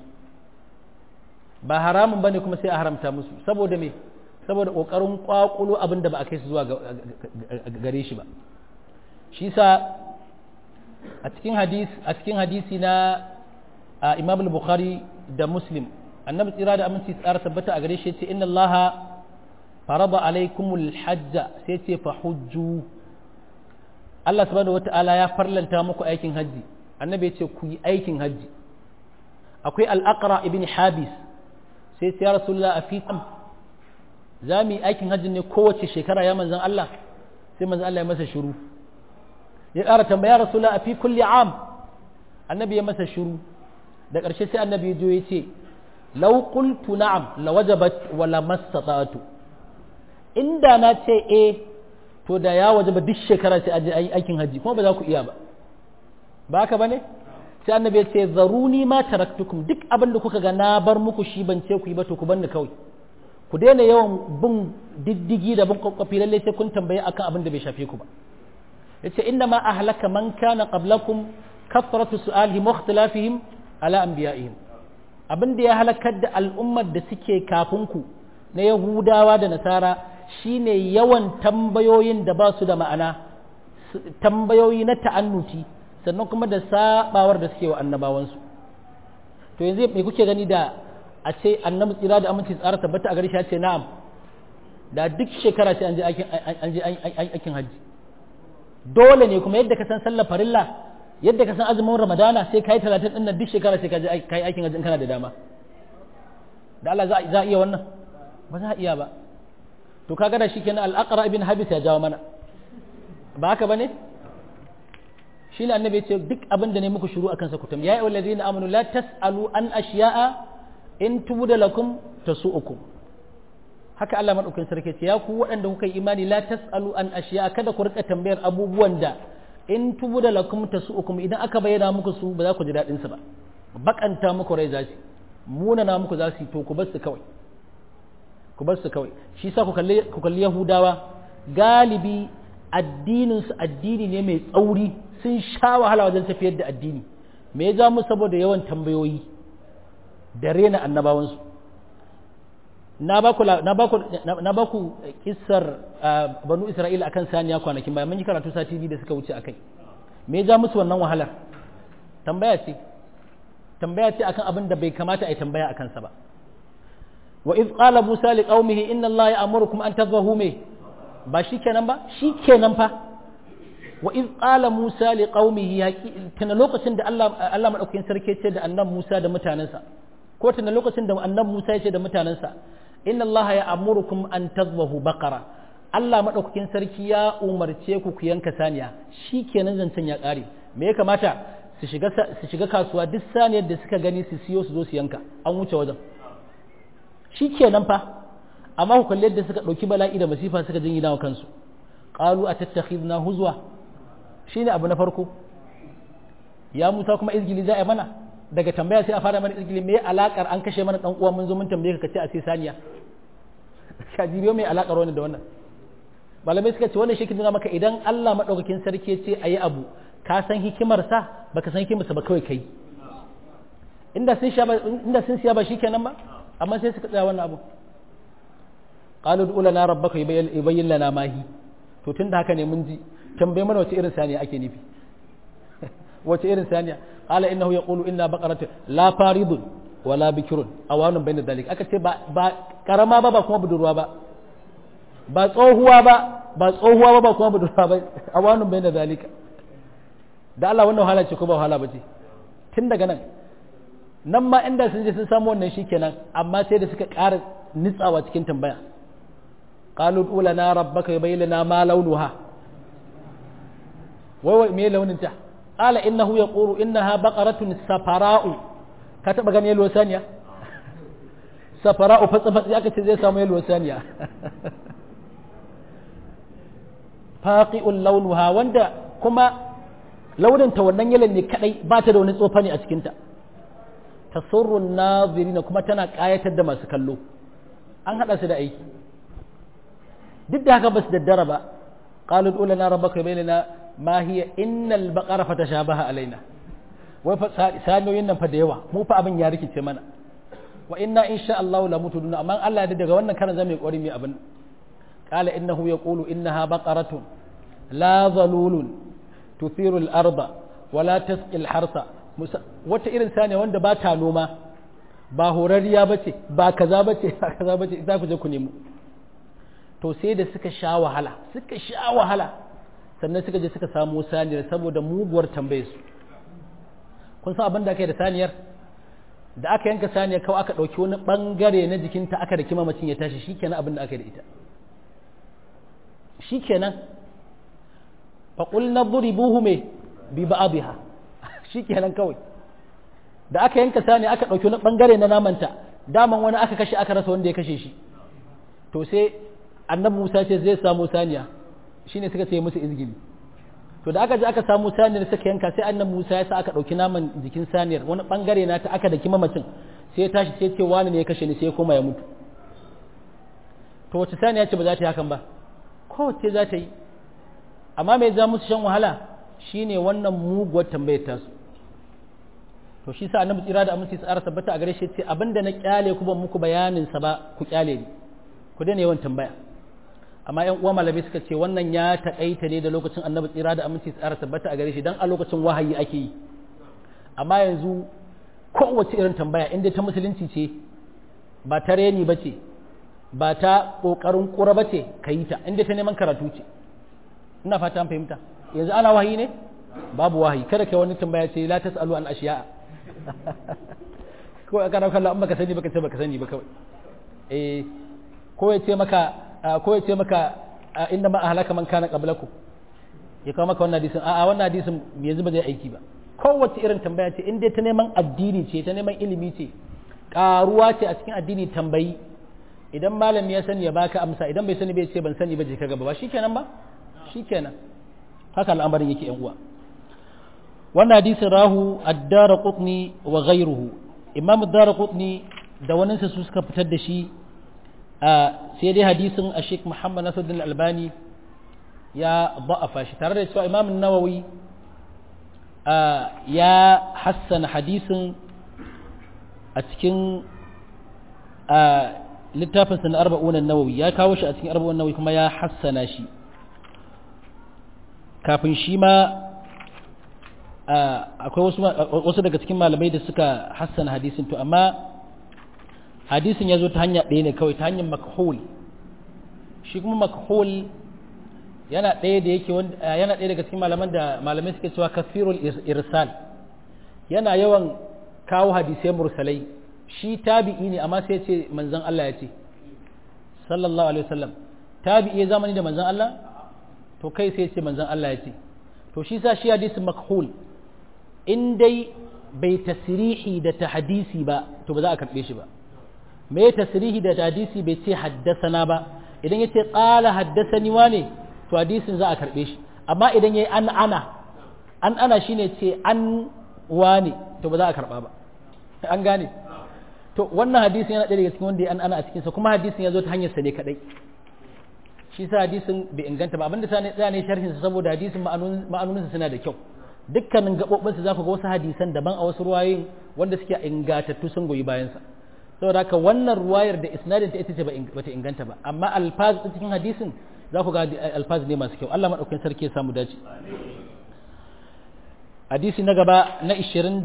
ba haramun bane kuma sai a haramta musu saboda me saboda kokarin kwakulo abin da ba a kai su zuwa gare shi ba shi sa a cikin hadisi a cikin hadisi na Imam al-Bukhari da Muslim annabi tsira da aminci tsara tabbata a gare shi ce inna Allah farada alaikumul hajja sai ce fa hujju Allah subhanahu wata'ala ya farlanta muku aikin hajji annabi ya ce ku yi aikin hajji akwai al'aqra ibn habis sai ya rasulullah a fi za mu yi aikin hajji ne kowace shekara ya manzan Allah sai manzan Allah ya masa shiru ya ƙara tambaya rasulullah a fi kulli am annabi ya masa shiru da ƙarshe sai annabi ya jo ya ce law qultu na'am la wajabat wa la mastata'tu inda na ce eh to da ya wajaba duk shekara sai aje aikin hajji kuma ba za ku iya ba ba haka bane sai annabi ya ce zaruni ma taraktukum duk abin da kuka ga na bar muku shi ban ce ku yi ba to ku banni kawai ku daina yawan bin diddigi da bin kwakwafi lalle sai kun tambaye akan abin da bai shafe ku ba yace inna ma ahlaka man kana qablakum kathratu su'alihim wa ikhtilafihim ala anbiya'ihim abin da ya halakar da al'ummar da suke kafin ku na yahudawa da nasara shine yawan tambayoyin da ba su da ma'ana tambayoyi na ta'annuti sannan kuma da sabawar da suke wa annabawansu to yanzu me kuke gani da a ce annabi tsira da aminci tsara tabbata a gari shi ya ce na'am da duk shekara sai an je an je aikin hajji dole ne kuma yadda ka san sallar farilla yadda ka san azumin ramadana sai kai talatin din nan duk shekara sai ka je kai aikin hajji in kana da dama da Allah za a iya wannan ba za a iya ba to kaga da shikenan al-aqra ibn habis ya jawo mana ba haka bane shine annabi ya ce duk abin da ne muku shiru akan sa ku tambaya ya ayyuhal ladina amanu la tasalu an ashiya'a in tubda lakum tasu'ukum haka Allah madaukakin sarki ce ya ku waɗanda kuka yi imani la tasalu an ashiya'a kada ku rika tambayar abubuwan da in tubda lakum tasu'ukum idan aka bayyana muku su ba za ku ji dadin su ba bakanta muku rai za su munana muku za su to ku bar su kawai ku bar su kawai shi sa ku kalli ku kalli yahudawa galibi addinin su addini ne mai tsauri sun sha wahala wajen tafiyar da addini me ya ja mu saboda yawan tambayoyi da rena annabawansu na ba ku na ba ku na ba ku kissar banu isra'ila akan saniya kwanakin bayan mun yi karatu sati biyu da suka wuce akai me ya ja musu wannan wahalar tambaya ce tambaya ce akan abin da bai kamata a yi tambaya akan sa ba wa iz qala musa li qaumihi inna allaha ya'murukum an tadhahu me ba shikenan ba shikenan fa wa iz qala musa li qaumihi tana lokacin da Allah Allah madaukakin sarki ce da annabi Musa da mutanansa ko tana lokacin da annabi Musa ya ce da mutanansa inna allaha ya'murukum an tadhahu baqara Allah madaukakin sarki ya umarce ku ku yanka saniya shikenan zancen ya kare me ya kamata su shiga su shiga kasuwa duk saniyar da suka gani su siyo su zo su yanka an wuce wajen shikenan fa amma ku kalli yadda suka dauki bala'i da masifa suka jingina wa kansu qalu atattakhidna huzwa shine abu na farko ya Musa kuma izgili za a mana daga tambaya sai a fara mana izgili me alakar an kashe mana dan uwa mun zo mun tambaye ka kace a sai saniya ka jibiyo mai alakar wannan da wannan malamai suka ce wannan shi nuna maka idan Allah madaukakin sarki ya ce ayi abu ka san hikimar sa baka san hikimar sa ba kawai kai inda sun sha inda sun siya ba shikenan ba amma sai suka tsaya wannan abu qalu ud'u lana rabbaka yubayyin lana ma hi to tunda haka ne mun ji tambaye mana wace irin saniya ake nufi wace irin saniya qala innahu yaqulu inna baqaratun la faridun wala bikrun awanun bayna dalik aka ce ba ba karama ba ba kuma budurwa ba ba tsohuwa ba ba tsohuwa ba ba kuma budurwa ba awanun bayna dalika da Allah wannan wahala ce ko ba wahala ba ce tun daga nan nan ma inda sun je sun samu wannan shikenan amma sai da suka ƙara nitsawa cikin tambaya qalu ulana rabbaka yubayyin lana ma launuha wai wai me launin ta qala innahu yaqulu innaha baqaratun safara'u ka taba gani yalwa saniya safara'u fatsa fatsa aka ce zai samu yalwa saniya faqi'ul launuha wanda kuma launin ta wannan yalan ne kadai ba ta da wani tsofa ne a cikin ta tasurrun nazirina kuma tana kayatar da masu kallo an hada su da aiki duk da haka ba su daddara ba qalu ulana rabbaka bainana ma hiya innal baqara fatashabaha alaina wai fa sanoyin nan fa da yawa mu fa abin ya rikice mana wa inna insha Allah la mutuduna amma Allah ya daga wannan karan zamu yi kwari mai abin qala innahu yaqulu innaha baqaratun la zalulun tuthiru al-arda wa la tasqi al-harsa wata irin saniya wanda ba ta noma ba horarriya bace ba kaza bace ba kaza bace za ku je ku nemo to sai da suka sha wahala suka sha wahala sannan suka je suka samu saniyar saboda muguwar tambaye su kun san abin da aka yi da saniyar da aka yanka saniyar kawai aka ɗauki wani ɓangare na jikinta aka da kima macin ya tashi shikenan abin da aka yi da ita shikenan faƙul na buri buhu mai bi ba abiha shikenan kawai da aka yanka saniya aka ɗauki wani ɓangare na namanta daman wani aka kashe aka rasa wanda ya kashe shi to sai annabi Musa ce zai samu saniya shine suka ce musu izgili to da aka je aka samu saniyar suka yanka sai annabi Musa ya sa aka dauki naman jikin saniyar wani bangare na ta aka daki mamacin sai ya tashi sai ce wani ne ya kashe ni sai ya koma ya mutu to wace saniya ce ba za ta yi hakan ba kowace za ta yi amma mai za musu shan wahala shine wannan muguwar tambayar tasu to shi sa annabi tsira da aminci tsara tabbata a gare shi ce abinda na kyale ku ban muku bayanin sa ba ku kyale ni ku daina yawan tambaya amma yan uwa malamai suka ce wannan ya taƙaita ne da lokacin annabi tsira da aminci tsara tabbata a gare shi dan a lokacin wahayi ake yi amma yanzu kowace irin tambaya inda ta musulunci ce ba ta reni ba ce ba ta ƙoƙarin ƙura ba ce ka yi ta inda ta neman karatu ce ina fata an fahimta yanzu ana wahayi ne babu wahayi kada kai wani tambaya ce la tasalu an ashiya kawai aka dauka Allah in baka sani baka ce baka sani ba kawai eh ko ya ce maka ko ya ce maka inna ma ahlaka man kana qablakum ya kawo maka wannan hadisin a'a wannan hadisin yanzu ba zai aiki ba kowace irin tambaya ce in dai ta neman addini ce ta neman ilimi ce karuwa ce a cikin addini tambayi idan malami ya sani ya baka amsa idan bai sani bai ce ban sani ba je ka gaba ba shikenan ba shikenan haka al'amarin yake yan uwa wannan hadisin rahu ad-darqutni wa ghayruhu imam ad-darqutni da wani su suka fitar da shi a sai dai hadisin a Sheikh Muhammad Nasiruddin Albani ya ba'afa shi tare da cewa imam nawawi ya hassana hadisin a cikin littafinsa na arba'unan nawawi ya kawo shi a cikin arba'unan nawawi kuma ya hassana shi kafin shi ma akwai wasu daga cikin malamai da suka hassana hadisin to amma hadisin ya zo ta hanya ɗaya ne kawai ta hanyar makhul shi kuma makhul yana ɗaya da yake yana ɗaya daga cikin malaman da malamai suke cewa kasirul irsal yana yawan kawo hadisai mursalai shi tabi'i ne amma sai ce manzon Allah ya ce sallallahu alaihi wasallam tabi'i zamani da manzon Allah to kai sai ce manzon Allah ya ce to shi sa shi hadisin makhul in dai bai tasrihi da tahdisi ba to ba za a karbe shi ba me tasrihi da tahdisi bai ce haddasana ba idan ya ce qala haddasani wane to hadisin za a karbe shi amma idan yayi an ana an ana shine ce an wane to ba za a karba ba an gane to wannan hadisin yana ɗaya daga cikin wanda ya an ana a cikinsa kuma hadisin ya zo ta hanyar sa ne kadai shi sa hadisin bai inganta ba abinda sa ne tsaya ne sharhin sa saboda hadisin ma'anonin suna da kyau dukkanin gabobin sa zaku ga wasu hadisan daban a wasu ruwayoyin wanda suke ingatattu sun goyi bayan sa saboda haka wannan ruwayar da isnadin ta ita ce bata inganta ba amma alfaz cikin hadisin za ku ga alfaz ne masu kyau Allah madaukakin sarki ya samu dace hadisi na gaba na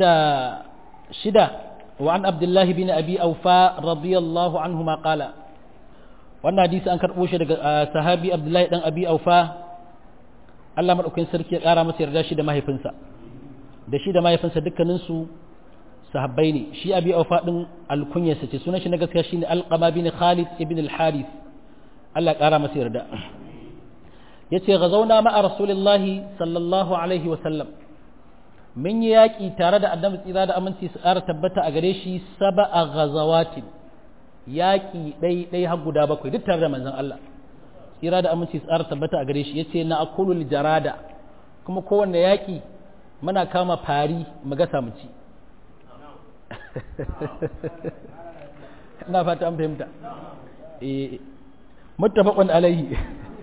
26 وعن عبد الله بن أبي أوفاء رضي الله عنهما قال wannan hadisi an karɓo shi daga sahabi abdullahi dan abi aufa Allah madaukakin sarki ya ƙara masa yarda shi da mahaifinsa da shi da mahaifinsa dukkaninsu sahabbai ne shi abi aufa din alkunyarsa ce sunan shi na gaskiya shine alqama bin khalid ibn al-harith Allah ƙara masa yarda yace gazauna ma'a rasulillahi sallallahu alaihi wa sallam mun yi yaƙi tare da annabi tsira da aminci su ƙara tabbata a gare shi saba a gazawatin yaƙi ɗai-ɗai har guda bakwai duk tare da manzon Allah tsira da aminci su ƙara tabbata a gare shi ya ce na akulul jarada kuma kowanne yaƙi muna kama fari mu gasa mu ci ina fata an fahimta muttafaqun alaihi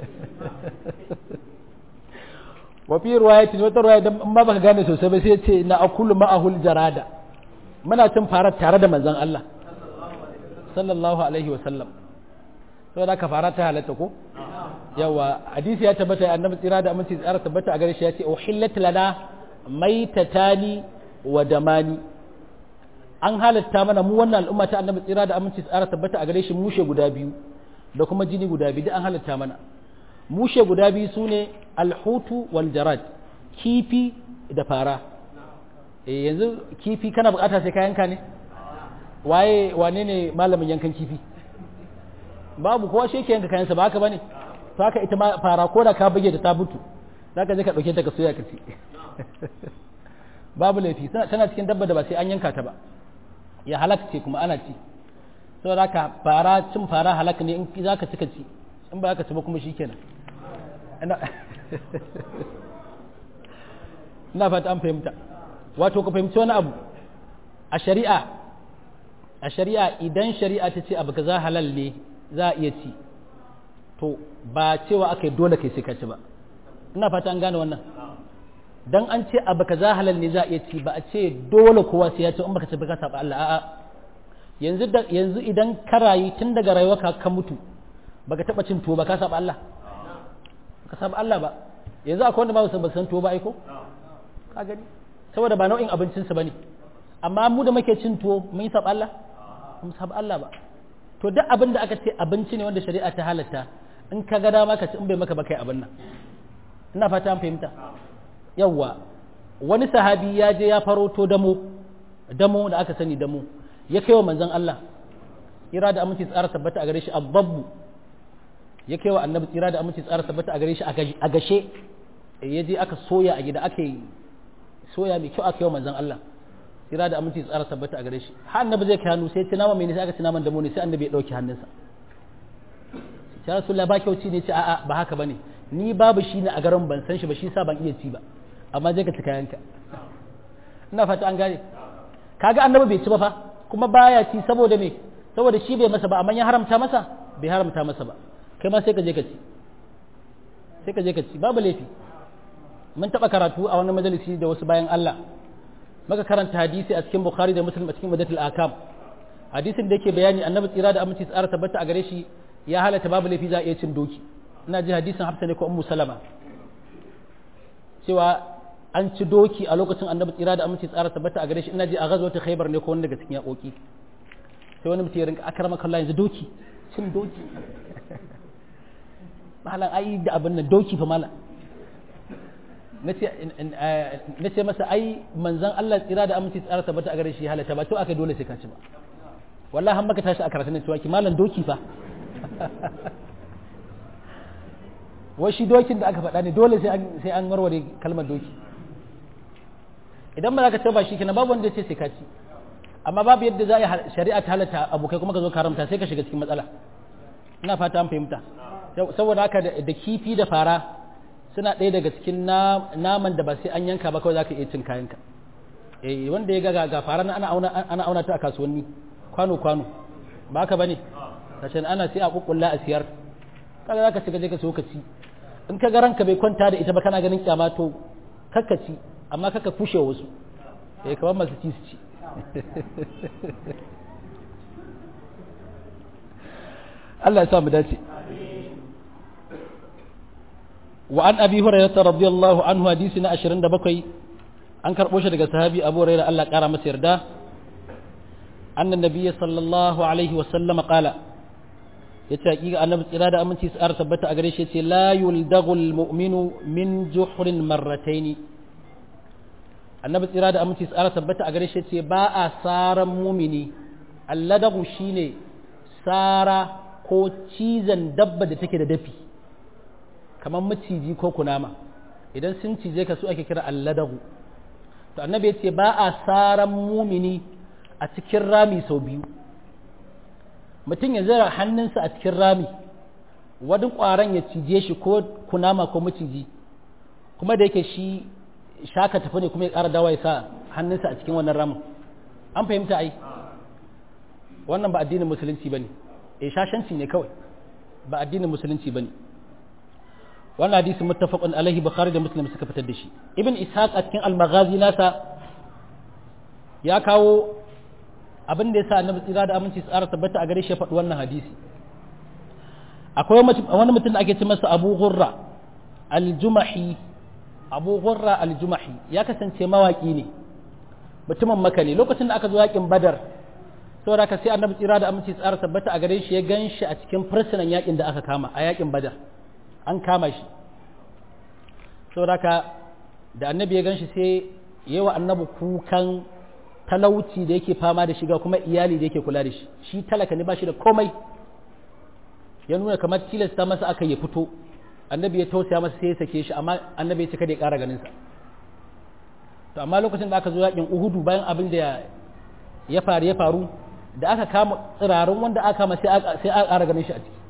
wa fi riwayatin wata riwaya dan in ba baka gane sosai ba sai ce na akulu ma'ahul jarada muna cin farar tare da manzon Allah sallallahu alaihi wa sallam saboda ka fara ta halatta ko yawa hadisi ya tabbata annabi tsira da aminci tsara tabbata a gare shi ya ce uhillat lana maitatani wa damani an halatta mana mu wannan al'umma ta annabi tsira da aminci tsara tabbata a gare shi mushe guda biyu da kuma jini guda biyu duk an halatta mana mushe guda biyu su ne alhutu wal jarad kifi da fara e yanzu kifi kana bukata sai ka yanka ne waye wane ne malamin yankan kifi babu kowa shi yake yanka kayansa ba haka bane to haka ita ma fara ko da ka bage da ta butu zaka je ka dauke ta ka soya ka ci babu laifi tana cikin dabba da ba sai an yanka ta ba ya halak ce kuma ana ci saboda haka fara cin fara halak ne in zaka ci ka ci in ba ka ci ba kuma shikenan ina fata an fahimta wato ka fahimci wani abu a shari'a a shari'a idan shari'a ta ce abu kaza halal ne za a iya ci to ba cewa aka yi dole kai sai ka ci ba ina fata an gane wannan dan an ce abu kaza halal ne za a iya ci ba a ce dole kowa sai ya ci in baka ci ba ka saba Allah a'a yanzu yanzu idan ka rayu tun daga rayuwarka ka mutu baka taba cin tuwo ba ka saba Allah ka saba Allah ba yanzu akwai wanda ba su san tuwo ba aiko ka gani saboda ba nau'in abincin su bane amma mu da muke cin tuwo mun yi saba Allah mun saba Allah ba to duk abin da aka ce abinci ne wanda shari'a ta halatta in ka ga dama ka ci in bai maka ba kai abin nan ina fata an fahimta yawwa wani sahabi ya je ya faroto damo damo da aka sani damo ya kai wa manzon Allah ira da aminci tsara tabbata a gare shi ababbu ya kai wa annabi tsira da aminci tsara tabbata a gare shi a gashe ya je aka soya a gida aka yi soya mai kyau aka yi wa manzon Allah kira da aminci tsara tabbata a gare shi har annabi zai kai hannu sai ya ci nama mai ne sai aka ci naman damo ne sai annabi ya dauki hannunsa ya rasulullah ba kyauci ne ce a'a ba haka bane ni babu shi ne a garin ban san shi ba shi sa ban iya ci ba amma je ka ci kayanka ina fata an gane kaga annabi bai ci ba fa kuma baya ci saboda me saboda shi bai masa ba amma ya haramta masa bai haramta masa ba kai ma sai ka je ka ci sai ka je ka ci babu laifi mun taba karatu a wani majalisi da wasu bayan Allah maka karanta hadisi a cikin Bukhari da Muslim a cikin Madatul Akam hadisin da yake bayani annabi tsira da aminci tsara tabbata a gare shi ya halatta babu laifi za a iya cin doki ina ji hadisin Hafsa ne ko Ummu Salama cewa an ci doki a lokacin annabi tsira da aminci tsara tabbata a gare shi ina ji a ghazwat Khaybar ne ko wani daga cikin yakoki sai wani mutum ya rinka akrama kallah yanzu doki cin doki malam ai da abin nan doki fa malam na ce masa ai manzan Allah tsira da aminci tsara tabbata a gare shi halatta ba to aka dole sai ka ci ba wallahi har maka tashi a karatun cewa ki malam doki fa wai shi dokin da aka faɗa ne dole sai an warware kalmar doki idan ba za ka ce ba shi kenan babu wanda ce sai ka ci amma babu yadda za a yi shari'a ta halatta abokai kuma ka zo karamta sai ka shiga cikin matsala ina fata an fahimta saboda haka da kifi da fara suna ɗaya daga cikin naman da ba sai an yanka ba kawai za ka iya cin kayanka eh wanda ya ga ga fara ana auna ana auna ta a kasuwanni kwano kwano ba haka bane kashin ana sai a kukkulla a siyar kaga za ka shiga je ka so ka ci in ka ga ranka bai kwanta da ita ba kana ganin kyama to kakka ci amma kakka kushe wasu eh kamar masu ci su ci Allah ya sa mu dace wa an abi hurairah radiyallahu anhu hadisi na 27 an karbo shi daga sahabi abu hurairah Allah kara masa yarda annan nabiyyi sallallahu alaihi wa sallam qala yace hakika annabi tsira da aminci su tabbata a gare shi yace la yuldagul mu'minu min juhrin marratayn annabi tsira da aminci su tabbata a gare shi yace ba a saran mumini alladagu shine sara ko cizon dabba da take da dafi kamar maciji ko kunama idan sun cije ka su ake kira alladagu to annabi ya ce ba a saran mumini a cikin rami sau biyu mutum ya zara hannunsa a cikin rami wani ƙwaron ya cije shi ko kunama ko maciji kuma da yake shi shaka tafi ne kuma ya ƙara dawa ya sa hannunsa a cikin wannan ramin an fahimta ai wannan ba addinin musulunci ba ne e shashanci ne kawai ba addinin musulunci ba ne wannan hadisi muttafaqun alaihi bukhari da muslim suka fitar da shi ibn ishaq a cikin al-maghazi nasa ya kawo abin da yasa annabi tsira da aminci tsara tabbata a gare shi ya faɗi wannan hadisi akwai wani mutum da ake ce masa abu ghurra al-jumahi abu ghurra al-jumahi ya kasance mawaki ne mutumin maka ne lokacin da aka zo yakin badar saboda haka sai annabi tsira da aminci tsara tabbata a gare shi ya gan shi a cikin fursunan yakin da aka kama a yakin badar an kama shi saboda haka da annabi ya gan shi sai yi wa annabi kukan talauci da yake fama da shiga kuma iyali da yake kula da shi shi talaka ne ba shi da komai ya nuna kamar tilasta masa aka ya fito annabi ya tausaya masa sai ya sake shi amma annabi ya ce kada ya ƙara ganin sa to amma lokacin da aka zo yakin uhudu bayan abin da ya faru ya faru da aka kama tsirarun wanda aka kama sai aka ƙara ganin shi a ciki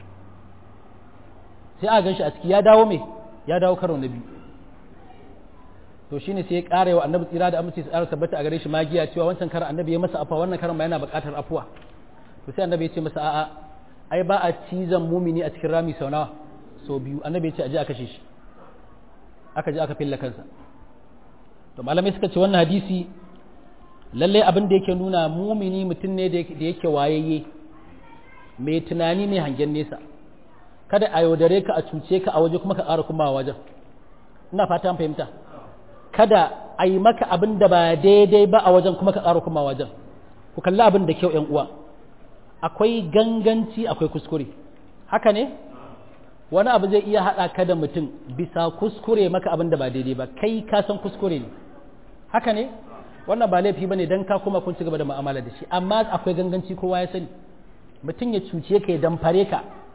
sai aka gan shi a ciki ya dawo me ya dawo karo na biyu to shine sai ya ƙara wa annabi tsira da amince tsara tabbata a gare shi magiya cewa wancan karan annabi ya masa afuwa wannan karan ma yana buƙatar afuwa to sai annabi ya ce masa a'a ai ba a cizon mumini a cikin rami sau nawa sau biyu annabi ya ce aje a kashe shi aka je aka filla kansa to malamai suka ce wannan hadisi lalle abin da yake nuna mumini mutum ne da yake wayayye mai tunani ne hangen nesa kada a yaudare ka a cuce ka a waje kuma ka ƙara kuma wajen ina fata an fahimta kada a yi maka abin da ba daidai ba a wajen kuma ka ƙara kuma wajen ku kalli abin da kyau yan uwa akwai ganganci akwai kuskure haka ne wani abu zai iya haɗa ka da mutum bisa kuskure maka abin da ba daidai ba kai ka san kuskure ne haka ne wannan ba laifi bane dan ka kuma kun ci gaba da mu'amala da shi amma akwai ganganci kowa ya sani mutum ya cuce ka ya damfare ka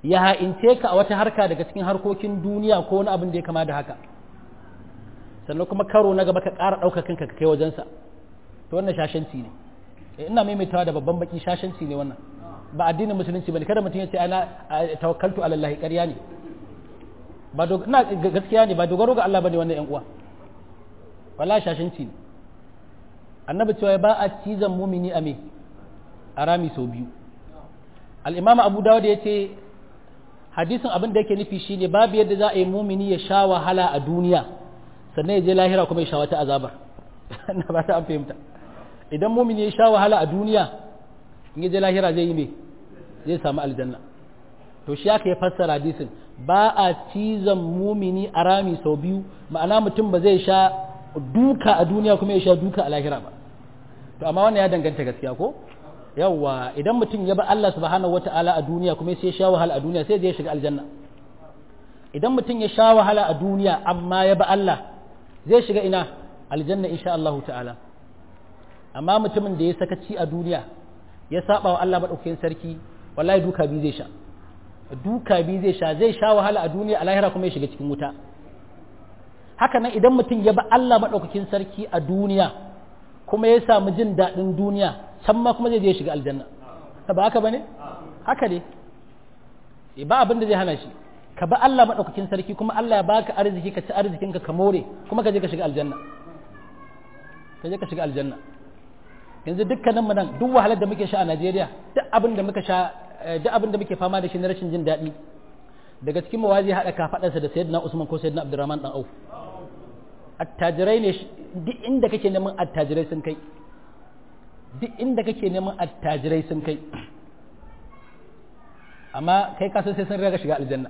ya ha'ince ka a wata harka daga cikin harkokin duniya ko wani abin da ya kama da haka sannan kuma karo na gaba ka ƙara ɗaukar kanka ka kai wajensa to wannan shashanci ne ina maimaitawa da babban baki shashanci ne wannan ba addinin musulunci bane kada mutum ya ce ana tawakkaltu ala Allah ƙarya ne ba ina gaskiya ne ba dogaro ga Allah bane wannan ƴan uwa wallahi shashanci ne annabi cewa ba a cizon mumini a me a rami sau biyu al-imam abu dawud ya ce hadisin abin da yake nufi shine babu yadda za a yi mumini ya sha wahala a duniya sannan ya je lahira kuma ya sha wata azabar na ba ta an fahimta idan mumini ya sha wahala a duniya in ya je lahira zai yi me zai samu aljanna to shi aka ya fassara hadisin ba a cizon mumini a rami sau biyu ma'ana mutum ba zai sha duka a duniya kuma ya sha duka a lahira ba to amma wannan ya danganta gaskiya ko yawwa idan mutum ya ba Allah subhanahu wata'ala a duniya kuma sai ya sha wahala a duniya sai zai shiga aljanna idan mutum ya sha wahala a duniya amma ya ba Allah zai shiga ina aljanna insha Allah ta'ala amma mutumin da ya sakaci a duniya ya saba wa Allah madaukakin sarki wallahi duka bi zai sha duka bi zai sha zai sha wahala a duniya a lahira kuma ya shiga cikin wuta haka nan idan mutum ya ba Allah madaukakin sarki a duniya kuma ya samu jin daɗin duniya can ma kuma zai je shiga aljanna ba haka bane haka ne ba abin da zai hana shi ka ba Allah madaukakin sarki kuma Allah ya baka arziki ka ci arzikin ka ka more kuma ka je ka shiga aljanna ka je ka shiga aljanna yanzu dukkanin mu nan duk wahalar da muke sha a Najeriya duk abin da muka sha duk abin da muke fama da shi na rashin jin daɗi daga cikin mawazi haɗa kafaɗarsa da sayyidina Usman ko sayyidina Abdurrahman dan Auf attajirai ne duk inda kake neman attajirai sun kai duk inda kake neman attajirai sun kai amma kai ka san sai sun riga shiga aljanna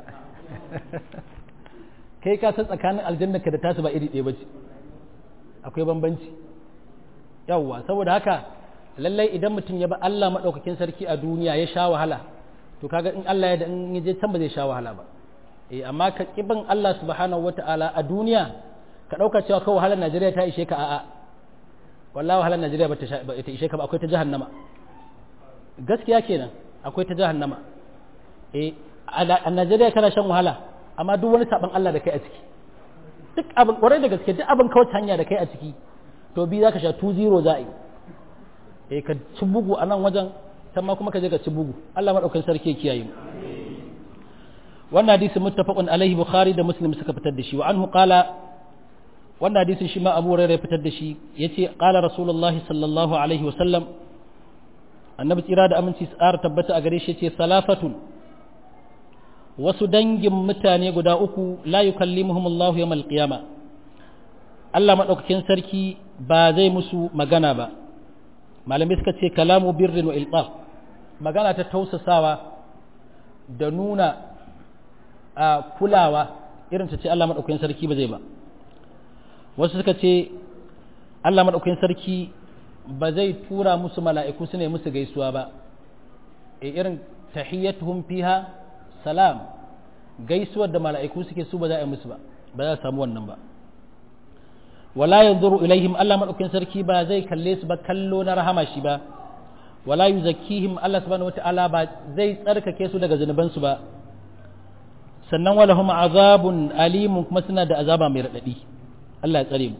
kai ka san tsakanin aljanna ka da tasu ba iri ɗaya bace akwai bambanci yawwa saboda haka lallai idan mutum ya ba Allah madaukakin sarki a duniya ya sha wahala to kaga in Allah ya da in je can ba zai sha wahala ba eh amma ka kiban Allah subhanahu wataala a duniya ka dauka cewa kawai wahalar Najeriya ta ishe ka a'a wallahi wahalar Najeriya ba ta ishe ka ba akwai ta jahannama gaskiya kenan akwai ta jahannama eh a Najeriya kana shan wahala amma duk wani saban Allah da kai a ciki duk abin kwarai da gaske duk abin kawai hanya da kai a ciki to bi zaka sha 2-0 za a yi eh ka ci bugu a nan wajen can ma kuma ka je ka ci bugu Allah madaukakin sarki ya kiyaye mu wannan hadisi muttafaqun alaihi bukhari da muslim suka fitar da shi wa anhu qala wannan hadisin shi ma Abu Hurairah ya fitar da shi yace qala rasulullahi sallallahu alaihi wa sallam annabi tsira da aminci tsara tabbata a gare shi yace salafatun wasu dangin mutane guda uku la yukallimuhum Allah yawmal qiyama Allah madaukakin sarki ba zai musu magana ba malamai suka ce kalamu birrin wa ilqaf magana ta tausasawa da nuna a kulawa irin ta ce Allah madaukakin sarki ba zai ba wasu suka ce Allah madaukakin sarki ba zai tura musu mala'iku su ne musu gaisuwa ba e irin tahiyyatuhum fiha salam gaisuwar da mala'iku suke su ba za a yi musu ba ba za a samu wannan ba wala yanzuru ilaihim Allah madaukakin sarki ba zai kalle su ba kallo na rahama shi ba wala yuzakkihim Allah subhanahu wataala ba zai tsarkake su daga zunuban su ba sannan walahum azabun alimun kuma suna da azaba mai radadi Allah ya tsare mu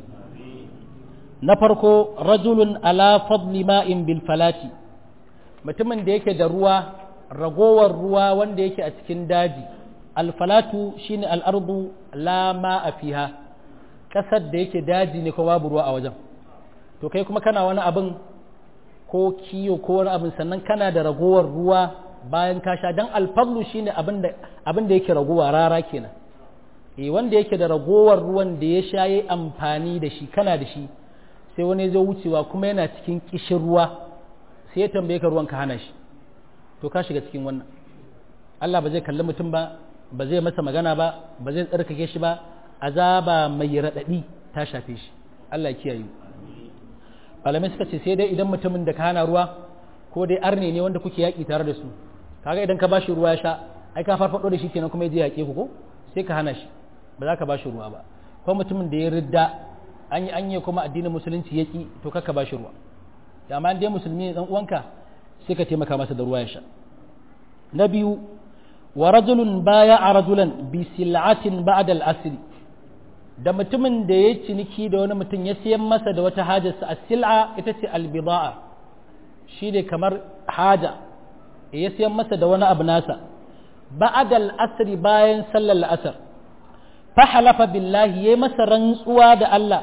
na farko rajulun ala fadli ma'in bil falati mutumin da yake da ruwa ragowar ruwa wanda yake a cikin daji alfalatu shine al'ardu la ma'a fiha kasar da yake daji ne ko babu ruwa a wajen to kai kuma kana wani abin ko kiyo ko wani abin sannan kana da ragowar ruwa bayan ka sha dan alfadlu shine abin da abin da yake ragowa rara kenan eh wanda yake da ragowar ruwan da ya sha yayi amfani da shi kana da shi sai wani ya zo wucewa kuma yana cikin kishin ruwa sai ya tambaye ka ruwan ka hana shi to ka shiga cikin wannan Allah ba zai kalli mutum ba ba zai masa magana ba ba zai tsarkake shi ba azaba mai raɗaɗi ta shafe shi Allah ya kiyaye malamai suka ce sai dai idan mutumin da ka hana ruwa ko dai arne ne wanda kuke yaƙi tare da su kaga idan ka bashi ruwa ya sha ai ka farfado da shi kenan kuma ya je yaƙe ku ko sai ka hana shi ba za ka bashi ruwa ba ko mutumin da ya ridda an yi anye kuma addinin musulunci yaki to kakka ba shi ruwa da amma dai musulmi ne dan uwanka sai ka taimaka masa da ruwa ya sha na biyu wa rajulun baya a rajulan bi sil'atin ba'da al-asr da mutumin da ya ciniki da wani mutum ya siyan masa da wata hajarsa a sil'a ita ce albida'a shi ne kamar haja ya siyan masa da wani abu nasa ba'da al-asr bayan sallar la'asar fa halafa billahi yayi masa rantsuwa da Allah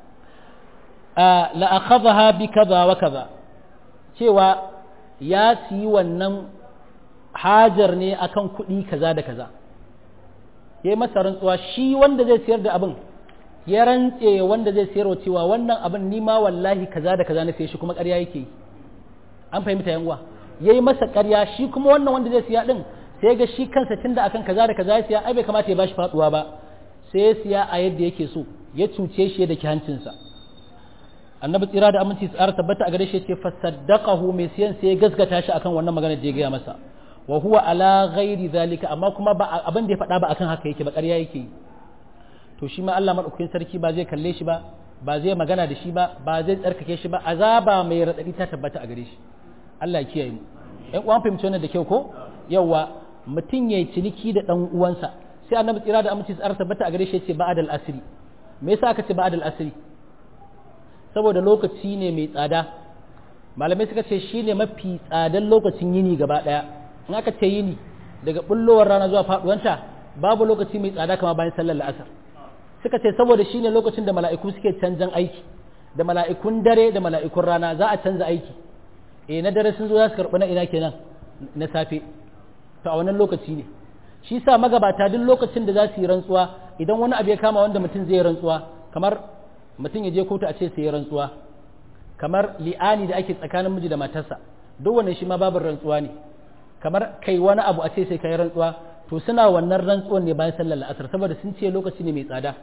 la akhadha bi kaza wa kaza cewa ya siyi wannan hajar ne akan kuɗi kaza da kaza ya yi masa rantsuwa shi wanda zai siyar da abin ya rantse wanda zai siyarwa cewa wannan abin ni ma wallahi kaza da kaza na siya shi kuma ƙarya yake yi an fahimta yan uwa ya yi masa ƙarya shi kuma wannan wanda zai siya din sai ga shi kansa tunda akan kaza da kaza ya siya ai bai kamata ya bashi faduwa ba sai ya siya a yadda yake so ya cuce shi da hancinsa annabi tsira da aminci tsara tabbata a gare shi ce fasaddaqahu mai siyan sai ya gaskata shi akan wannan magana da ya gaya masa wa huwa ala ghairi zalika amma kuma ba abin da ya faɗa ba akan haka yake ba ƙarya yake yi to shi ma Allah madaukakin sarki ba zai kalle shi ba ba zai magana da shi ba ba zai tsarkake shi ba azaba mai radadi ta tabbata a gare shi Allah ya kiyaye mu ɗan uwan fahimci wannan da kyau ko yawa mutum yayi ciniki da ɗan uwansa sai annabi tsira da aminci tsara tabbata a gare shi ya ce ba'adal asri me yasa aka ce ba'adal asri saboda lokaci ne mai tsada malamai suka ce shine mafi tsadan lokacin yini gaba ɗaya in aka ce yini daga bullowar rana zuwa faduwanta babu lokaci mai tsada kama bayan sallar la'asar suka ce saboda shine lokacin da mala'iku suke canjan aiki da mala'ikun dare da mala'ikun rana za a canza aiki eh na dare sun zo za su karɓi na ina kenan na safe to a wannan lokaci ne shi sa magabata duk lokacin da za su yi rantsuwa idan wani abu ya kama wanda mutum zai rantsuwa kamar mutum ya je kotu a ce sai ya rantsuwa kamar li'ani da ake tsakanin miji da matarsa duk wannan shi ma babu rantsuwa ne kamar kai wani abu a ce sai kai rantsuwa to suna wannan rantsuwan ne bayan sallar la'asar saboda sun ce lokaci ne mai tsada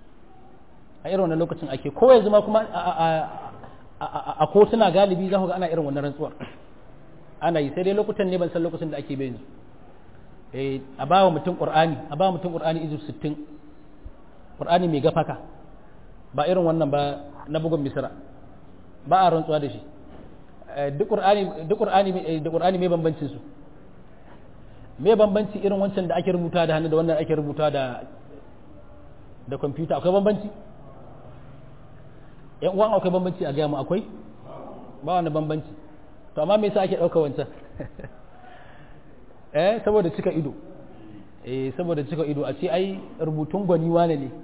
a irin wannan lokacin ake ko yanzu ma kuma a kotuna galibi za ku ga ana irin wannan rantsuwar ana yi sai dai lokutan ne ban san lokacin da ake bai yanzu eh a bawa mutum qur'ani a bawa mutum qur'ani izu 60 qur'ani mai gafaka ba irin wannan ba na bugun misra ba a rantsuwa da shi duk qur'ani duk qur'ani da qur'ani mai bambancin su me bambanci irin wancan da ake rubuta da hannu da wannan ake rubuta da da kwamfuta akwai bambanci yan uwan akwai bambanci a gaya mu akwai ba wani bambanci to amma me yasa ake ɗauka wancan eh saboda cika ido eh saboda cika ido a ce ai rubutun gwani wane ne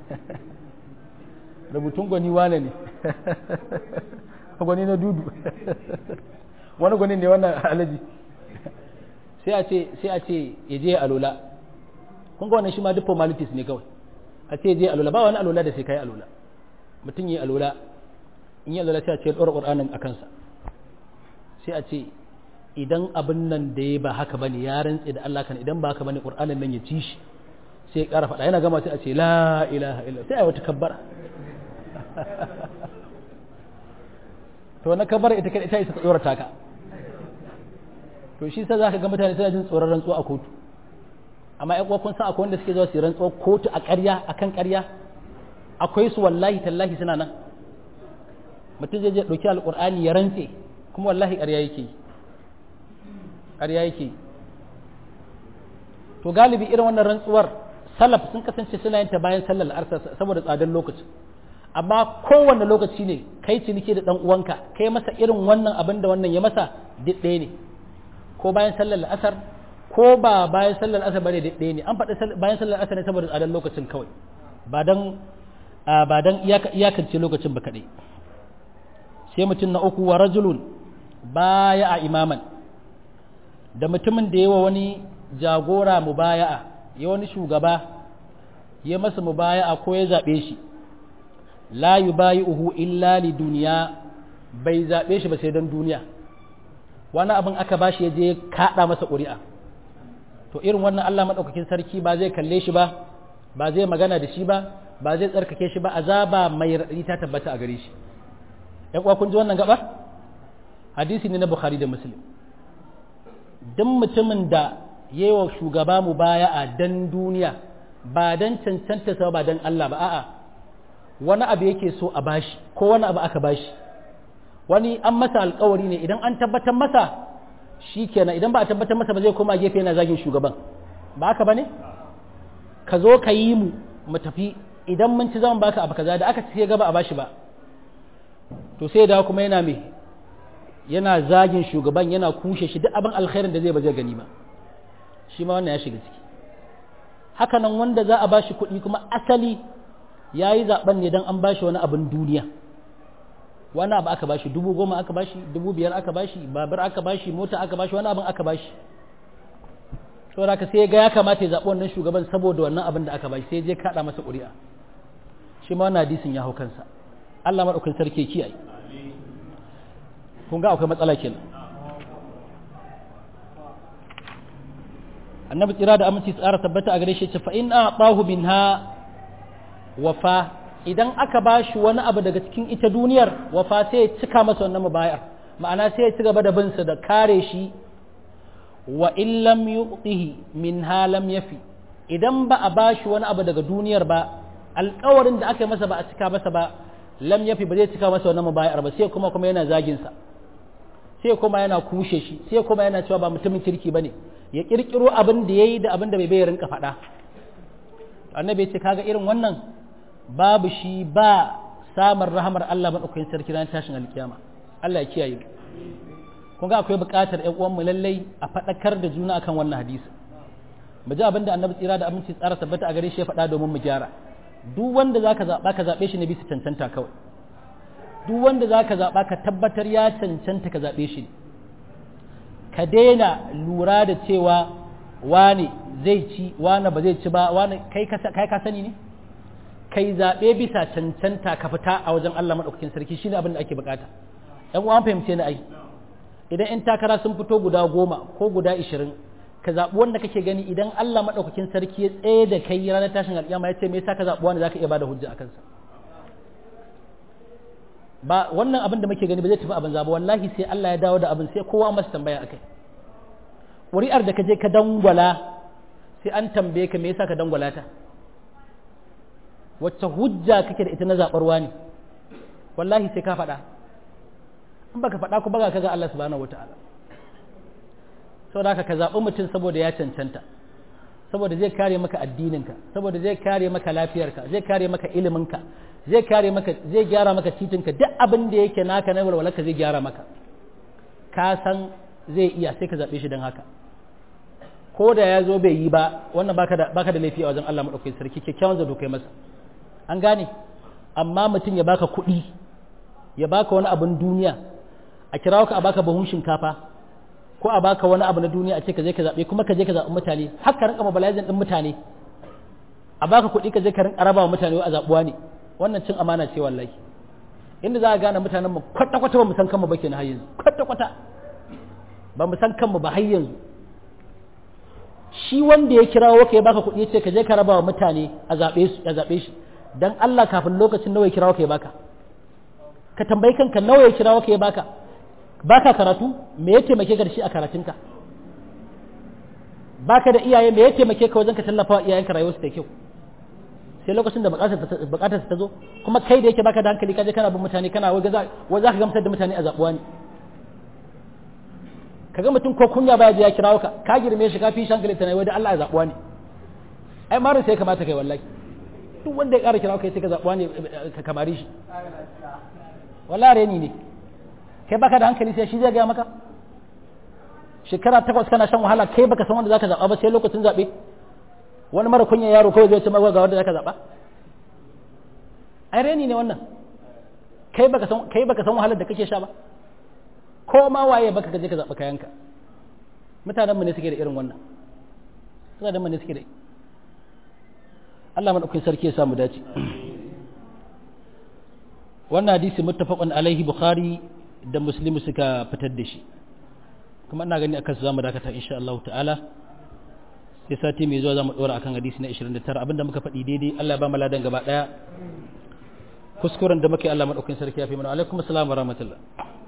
rubutun gwani wane ne gwani na dudu wani gwani ne wannan alaji sai a ce sai a ce ya je alola kun ga wannan shi ma duk formalities ne kawai a ce je alola ba wani alola da sai kai alola mutum yi alola in yi alola sai a ce ɗora ƙur'anin a kansa sai a ce idan abin nan da ya ba haka bane ya rantse da Allah kan idan ba haka bane ƙur'anin nan ya ci shi sai ya ƙara faɗa yana gama sai a ce la ilaha illa sai a yi wata kabbara to na kabbara ita kai ita isa ta tsorata ka to shi sai zaka ga mutane suna jin tsoron rantsuwa a kotu amma ƴan uwa kun san akwai wanda suke zuwa su rantsuwa kotu a ƙarya akan ƙarya akwai su wallahi tallahi suna nan mutum zai je ɗauki alƙur'ani ya rantse kuma wallahi ƙarya yake yi ƙarya yake yi to galibi irin wannan rantsuwar salaf sun kasance suna yin ta bayan sallar arsa saboda tsadar lokaci amma kowanne lokaci ne kai ciniki da ɗan uwanka kai masa irin wannan abin da wannan ya masa duk ɗaya ne ko bayan sallar asar ko ba bayan sallar asar bane duk ɗaya ne an faɗi bayan sallar asar ne saboda tsadar lokacin kawai ba dan ba dan iyakance lokacin ba kaɗai sai mutum na uku wa rajulun baya a imaman da mutumin da yawa wani jagora mubaya'a ya wani shugaba ya masa mubaya'a ko ya zaɓe shi la yubayi'uhu illa li duniya bai zaɓe shi ba sai don duniya wani abin aka bashi ya je kaɗa masa ƙuri'a to irin wannan Allah maɗaukakin sarki ba zai kalle shi ba ba zai magana da shi ba ba zai tsarkake shi ba azaba mai raɗi ta tabbata a gare shi ‘yan uwa kun ji wannan gaba hadisi ne na bukhari da muslim duk mutumin da yi wa shugaba mu baya a dan duniya ba dan cancanta sa ba dan Allah ba a'a wani abu yake so a bashi ko wani abu aka bashi wani an masa alkawari ne idan an tabbatar masa shi kenan idan ba a tabbatar masa ba zai koma gefe yana zagin shugaban ba haka bane ka zo ka yi mu mu tafi idan mun ci zaman baka abu kaza da aka ci gaba a bashi ba to sai da kuma yana me yana zagin shugaban yana kushe shi duk abin alkhairin da zai ba zai gani ba shi ma wannan ya shiga ciki haka nan wanda za a bashi kuɗi kuma asali ya yi zaɓen ne don an bashi wani abin duniya wani abu aka bashi dubu goma aka bashi dubu biyar aka bashi babur aka bashi mota aka bashi wani abin aka bashi saboda haka sai ga ya kamata ya zaɓi wannan shugaban saboda wannan abin da aka bashi sai je kaɗa masa ƙuri'a shi ma wannan hadisin ya hau kansa Allah maɗaukin sarki kiyaye kun ga akwai matsala kenan annabi tsira da aminci tsara tabbata a gare shi ce fa in a'tahu minha wafa idan aka bashi wani abu daga cikin ita duniyar wafa sai ya cika masa wannan mubayar ma'ana sai ya ci gaba da bin sa da kare shi wa in lam yu'tihi minha lam yafi idan ba a bashi wani abu daga duniyar ba alƙawarin da aka yi masa ba a cika masa ba lam yafi ba zai cika masa wannan mubayar ba sai kuma kuma yana zagin sa sai kuma yana kushe shi sai kuma yana cewa ba mutumin kirki bane ya kirkiro abin da yayi da abin da bai bai rinka faɗa annabi ya ce kaga irin wannan babu shi ba samun rahamar Allah madaukakin sarki ran tashin alkiyama Allah ya kiyaye kun ga akwai buƙatar ƴan uwan mu lallai a faɗakar da juna akan wannan hadisi mu ji abin da annabi tsira da aminci tsara tabbata a gare shi ya faɗa domin mu gyara duk wanda zaka zaɓa ka zaɓe shi ne bisa cancanta kawai duk wanda zaka zaɓa ka tabbatar ya cancanta ka zaɓe shi ka daina lura da cewa wane zai ci wane ba zai ci ba wane kai ka sani ne kai zaɓe bisa cancanta ka fita a wajen Allah maɗaukakin sarki shine abin da ake bukata ɗan uwan fahimce ni ai idan in takara sun fito guda goma ko guda ishirin ka zaɓi wanda kake gani idan Allah maɗaukakin sarki ya tsaye da kai ranar tashin alƙiyama ya ce me yasa ka zaɓi wanda zaka iya bada hujja a kansa ba wannan abin da muke gani ba zai tafi abin zaba wallahi sai Allah ya dawo da abin sai kowa masa tambaya akai ƙuri'ar da ka je ka dangwala sai an tambaye ka me yasa ka dangwala ta wacce hujja kake da ita na zaɓarwa ne wallahi sai ka faɗa in baka faɗa ku baga kaga Allah subhanahu wataala saboda haka ka zaɓi mutum saboda ya cancanta saboda zai kare maka addininka saboda zai kare maka lafiyarka zai kare maka iliminka zai kare maka zai gyara maka titinka duk abin da yake naka na walwalarka zai gyara maka ka san zai iya sai ka zaɓe shi don haka ko da ya zo bai yi ba wannan baka da baka da laifi a wajen Allah madaukakin sarki kyakkyawan zato kai masa an gane amma mutum ya baka kuɗi ya baka wani abin duniya a kirawo ka a baka buhun shinkafa ko a baka wani abu na duniya a ce ka je ka zaɓe kuma ka je ka zaɓi mutane har ka rinka mobilizing ɗin mutane a baka kuɗi ka je ka rinka raba wa mutane a zaɓuwa ne wannan cin amana ce wallahi inda za a gane mutanen mu kwata kwata ba mu san kanmu ba kenan har yanzu kwata kwata ba mu san kanmu ba har yanzu shi wanda ya kirawo ka ya baka kuɗi ya ce ka je ka raba wa mutane a zaɓe su a zaɓe shi dan Allah kafin lokacin nawa ya kirawo ka ya baka ka tambayi kanka nawa ya kirawo ka ya baka baka karatu me ya taimake ka da shi a karatunka baka da iyaye me ya taimake ka wajen ka tallafa wa iyayenka rayuwarsu da kyau sai lokacin da bukatar ta zo kuma kai da yake baka da hankali kaje kana bin mutane kana wai za ka gamsar da mutane a zabuwa ne kaga mutum ko kunya baya je ya kirawo ka ka girme shi ka fi shankali ta wai da Allah ya zabuwa ne ai marin sai kamata kai wallahi duk wanda ya ƙara kirawo kai sai ka zabuwa ne ka kamari shi wallahi reni ne kai baka da hankali sai shi zai ga maka shekara takwas kana shan wahala kai baka san wanda zaka zaba ba sai lokacin zabe wani mara kunya yaro kawai zai ce maka ga wanda zaka zaba ai reni ne wannan kai baka san kai baka san wahalar da kake sha ba ko ma waye baka kaje ka zaba kayanka mutanen mu ne suke da irin wannan mutanen mu ne suke da Allah madaukakin sarki ya samu dace wannan hadisi muttafaqun alaihi bukhari da muslim suka fitar da shi kuma ina gani akan su zamu dakata insha Allah ta'ala sai sati mai zuwa zamu dora akan hadisi na 29 abinda muka faɗi daidai Allah ya ba mu ladan gaba daya kuskuren da muke Allah madaukakin sarki ya fi mana alaikum assalam wa rahmatullah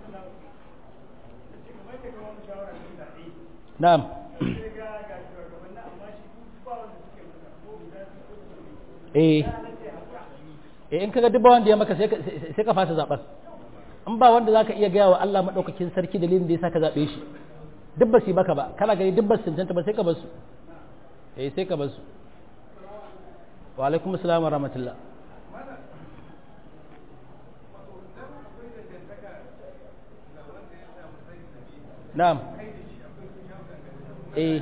na'am eh eh in kaga dubba wanda ya maka sai sai ka fasa zaben in ba wanda zaka iya gaya wa Allah madaukakin sarki dalilin da yasa ka zabe shi duk ba su baka ba kana gani duk ba su cancanta ba sai ka bar su eh sai ka bar su wa alaikum assalam wa rahmatullah na'am eh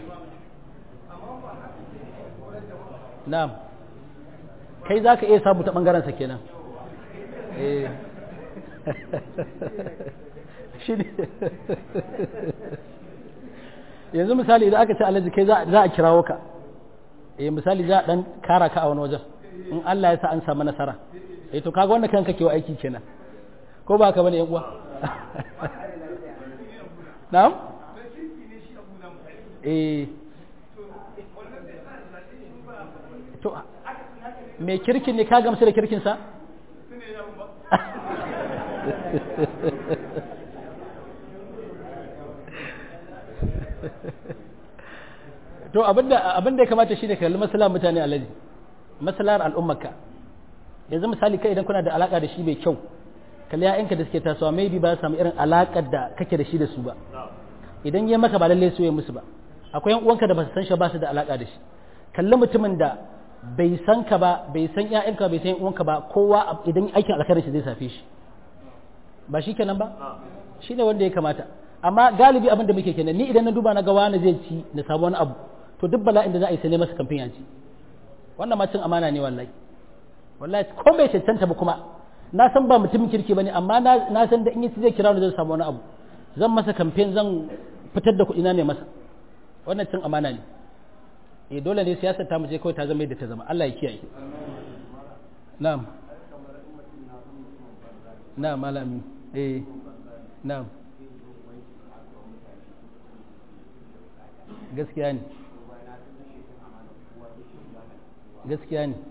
na'am kai za ka iya samu ta ɓangarensa kenan eh shi ne yanzu misali idan aka ce alhaji kai za a kirawo ka eh misali za a dan kara ka a wani wajen in Allah ya sa an samu nasara eh to kaga wannan kanka kewa aiki kenan ko ba ka bane yan uwa na'am eh to me kirkin ne ka gamsu da kirkin sa to abinda abinda ya kamata shine kalli maslahar mutane alaji maslahar al'ummarka yanzu misali kai idan kuna da alaka da shi mai kyau kalli ya'yanka da suke tasowa maybe ba samu irin alakar da kake da shi da su ba idan ya maka ba lalle su ya musu ba akwai yan uwanka da ba su san shi ba su da alaka da shi kalli mutumin da bai san ka ba bai san ƴaƴanka bai san yan uwanka ba kowa idan aikin alkhairin shi zai safe shi ba shi kenan ba shi ne wanda ya kamata amma galibi abin da muke kenan ni idan na duba na ga wani zai ci na samu wani abu to duk bala'in da za a yi sai ne masa kamfin yanci wannan ma cin amana ne wallahi wallahi ko bai cancanta ba kuma na san ba mutumin kirki bane amma na san da in yi zai kira ni zan samu wani abu zan masa kamfen zan fitar da kuɗi na ne masa wannan cin amana ne eh dole ne siyasar ta mu je kawai ta zama yadda ta zama Allah ya kiyaye na'am na'am malami eh na'am gaskiya ne gaskiya ne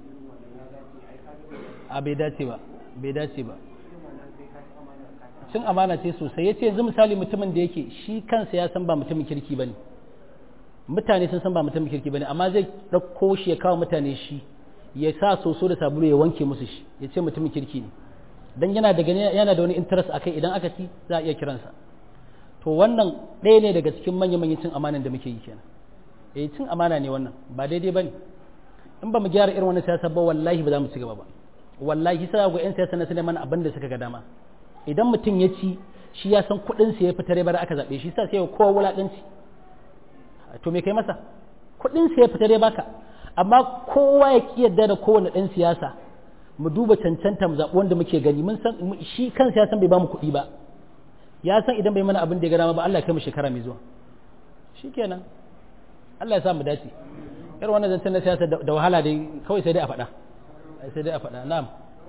a bai dace ba bai dace ba cin amana ce sosai ya ce yanzu misali mutumin da yake shi kansa ya san ba mutumin kirki ba ne mutane sun san ba mutumin kirki ba ne amma zai ɗauko shi ya kawo mutane shi ya sa soso da sabulu ya wanke musu shi ya ce mutumin kirki ne don yana da yana da wani interest a kai idan aka ci za a iya kiransa to wannan ɗaya ne daga cikin manya-manyan cin amanan da muke yi kenan eh cin amana ne wannan ba daidai ba ne in ba mu gyara irin wannan siyasa ba wallahi ba za mu ci gaba ba wallahi sai ga 'yan siyasa na su mana abin da suka ga dama idan mutum ya ci shi ya san kuɗin sa ya fitare bara aka zaɓe shi sa sai ya kowa wulaƙanci to me kai masa kuɗin sa ya fitare baka amma kowa ya ki yadda da kowane ɗan siyasa mu duba cancanta mu zaɓi wanda muke gani mun san shi kan siyasan bai ba mu kuɗi ba ya san idan bai mana abin da ya ga dama ba Allah ya kai mu shekara mai zuwa shikenan Allah ya sa mu dace irin wannan zancen na siyasa da wahala dai kawai sai dai a faɗa sai dai a faɗa na'am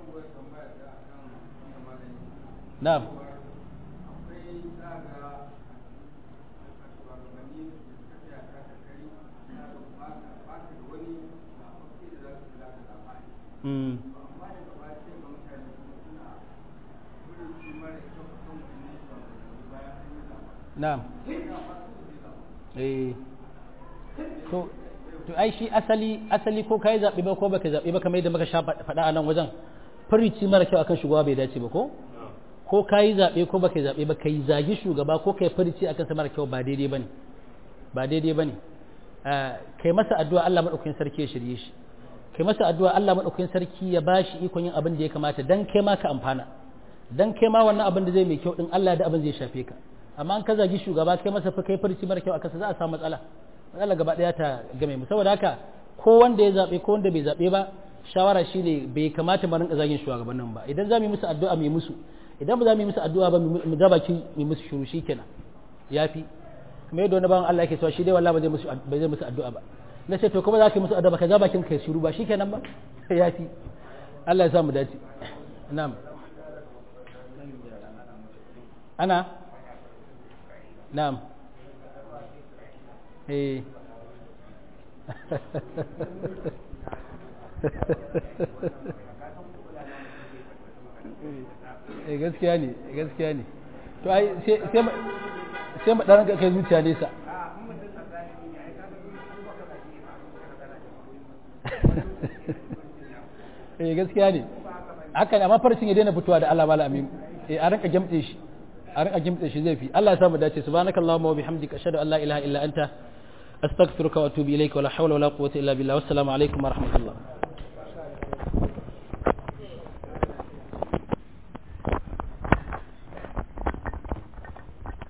na'am Mm. na'am eh to to ai shi asali asali ko kai zaɓe ba ko baka zaɓe ba kamar yadda muka sha faɗa a nan wajen farici mara kyau akan shugaba bai dace ba ko ko kai zaɓe ko baka zaɓe ba kai zagi shugaba ko kai farici akan sa mara kyau ba daidai bane ba daidai bane kai masa addu'a Allah madaukakin sarki ya shirye shi kai masa addu'a Allah madaukakin sarki ya bashi ikon yin abin da ya kamata dan kai ma ka amfana dan kai ma wannan abin da zai mai kyau din Allah da abin zai shafe ka amma an ka zagi shugaba kai masa fa kai farici mara kyau akan sa za a samu matsala matsala gaba daya ta game mu saboda haka ko wanda ya zabe ko wanda bai zabe ba shawara shine bai kamata mu rinka zagin shugabannin ba idan za mu yi musu addu'a mu yi musu idan ba za mu yi musu addu'a ba mu ga baki mu musu shuru shikenan yafi kuma yadda wani bawan Allah yake cewa shi dai wallahi ba zai musu ba zai musu addu'a ba na ce to kuma za ka yi musu addu'a ba ka ga bakin kai shiru ba shikenan ba yafi Allah ya sa mu dace na'am ana na'am eh eh gaskiya ne gaskiya ne to ai sai sai mu dan kai zuciya nesa eh gaskiya ne haka ne amma farcin ya daina fitowa da Allah mala amin eh a rinka gemtse shi a rinka gemtse shi zai fi Allah ya samu dace subhanakallahumma wa bihamdika ashhadu an la ilaha illa anta astaghfiruka wa atubu ilayka wa la hawla wa la quwwata illa billah wassalamu alaikum wa rahmatullah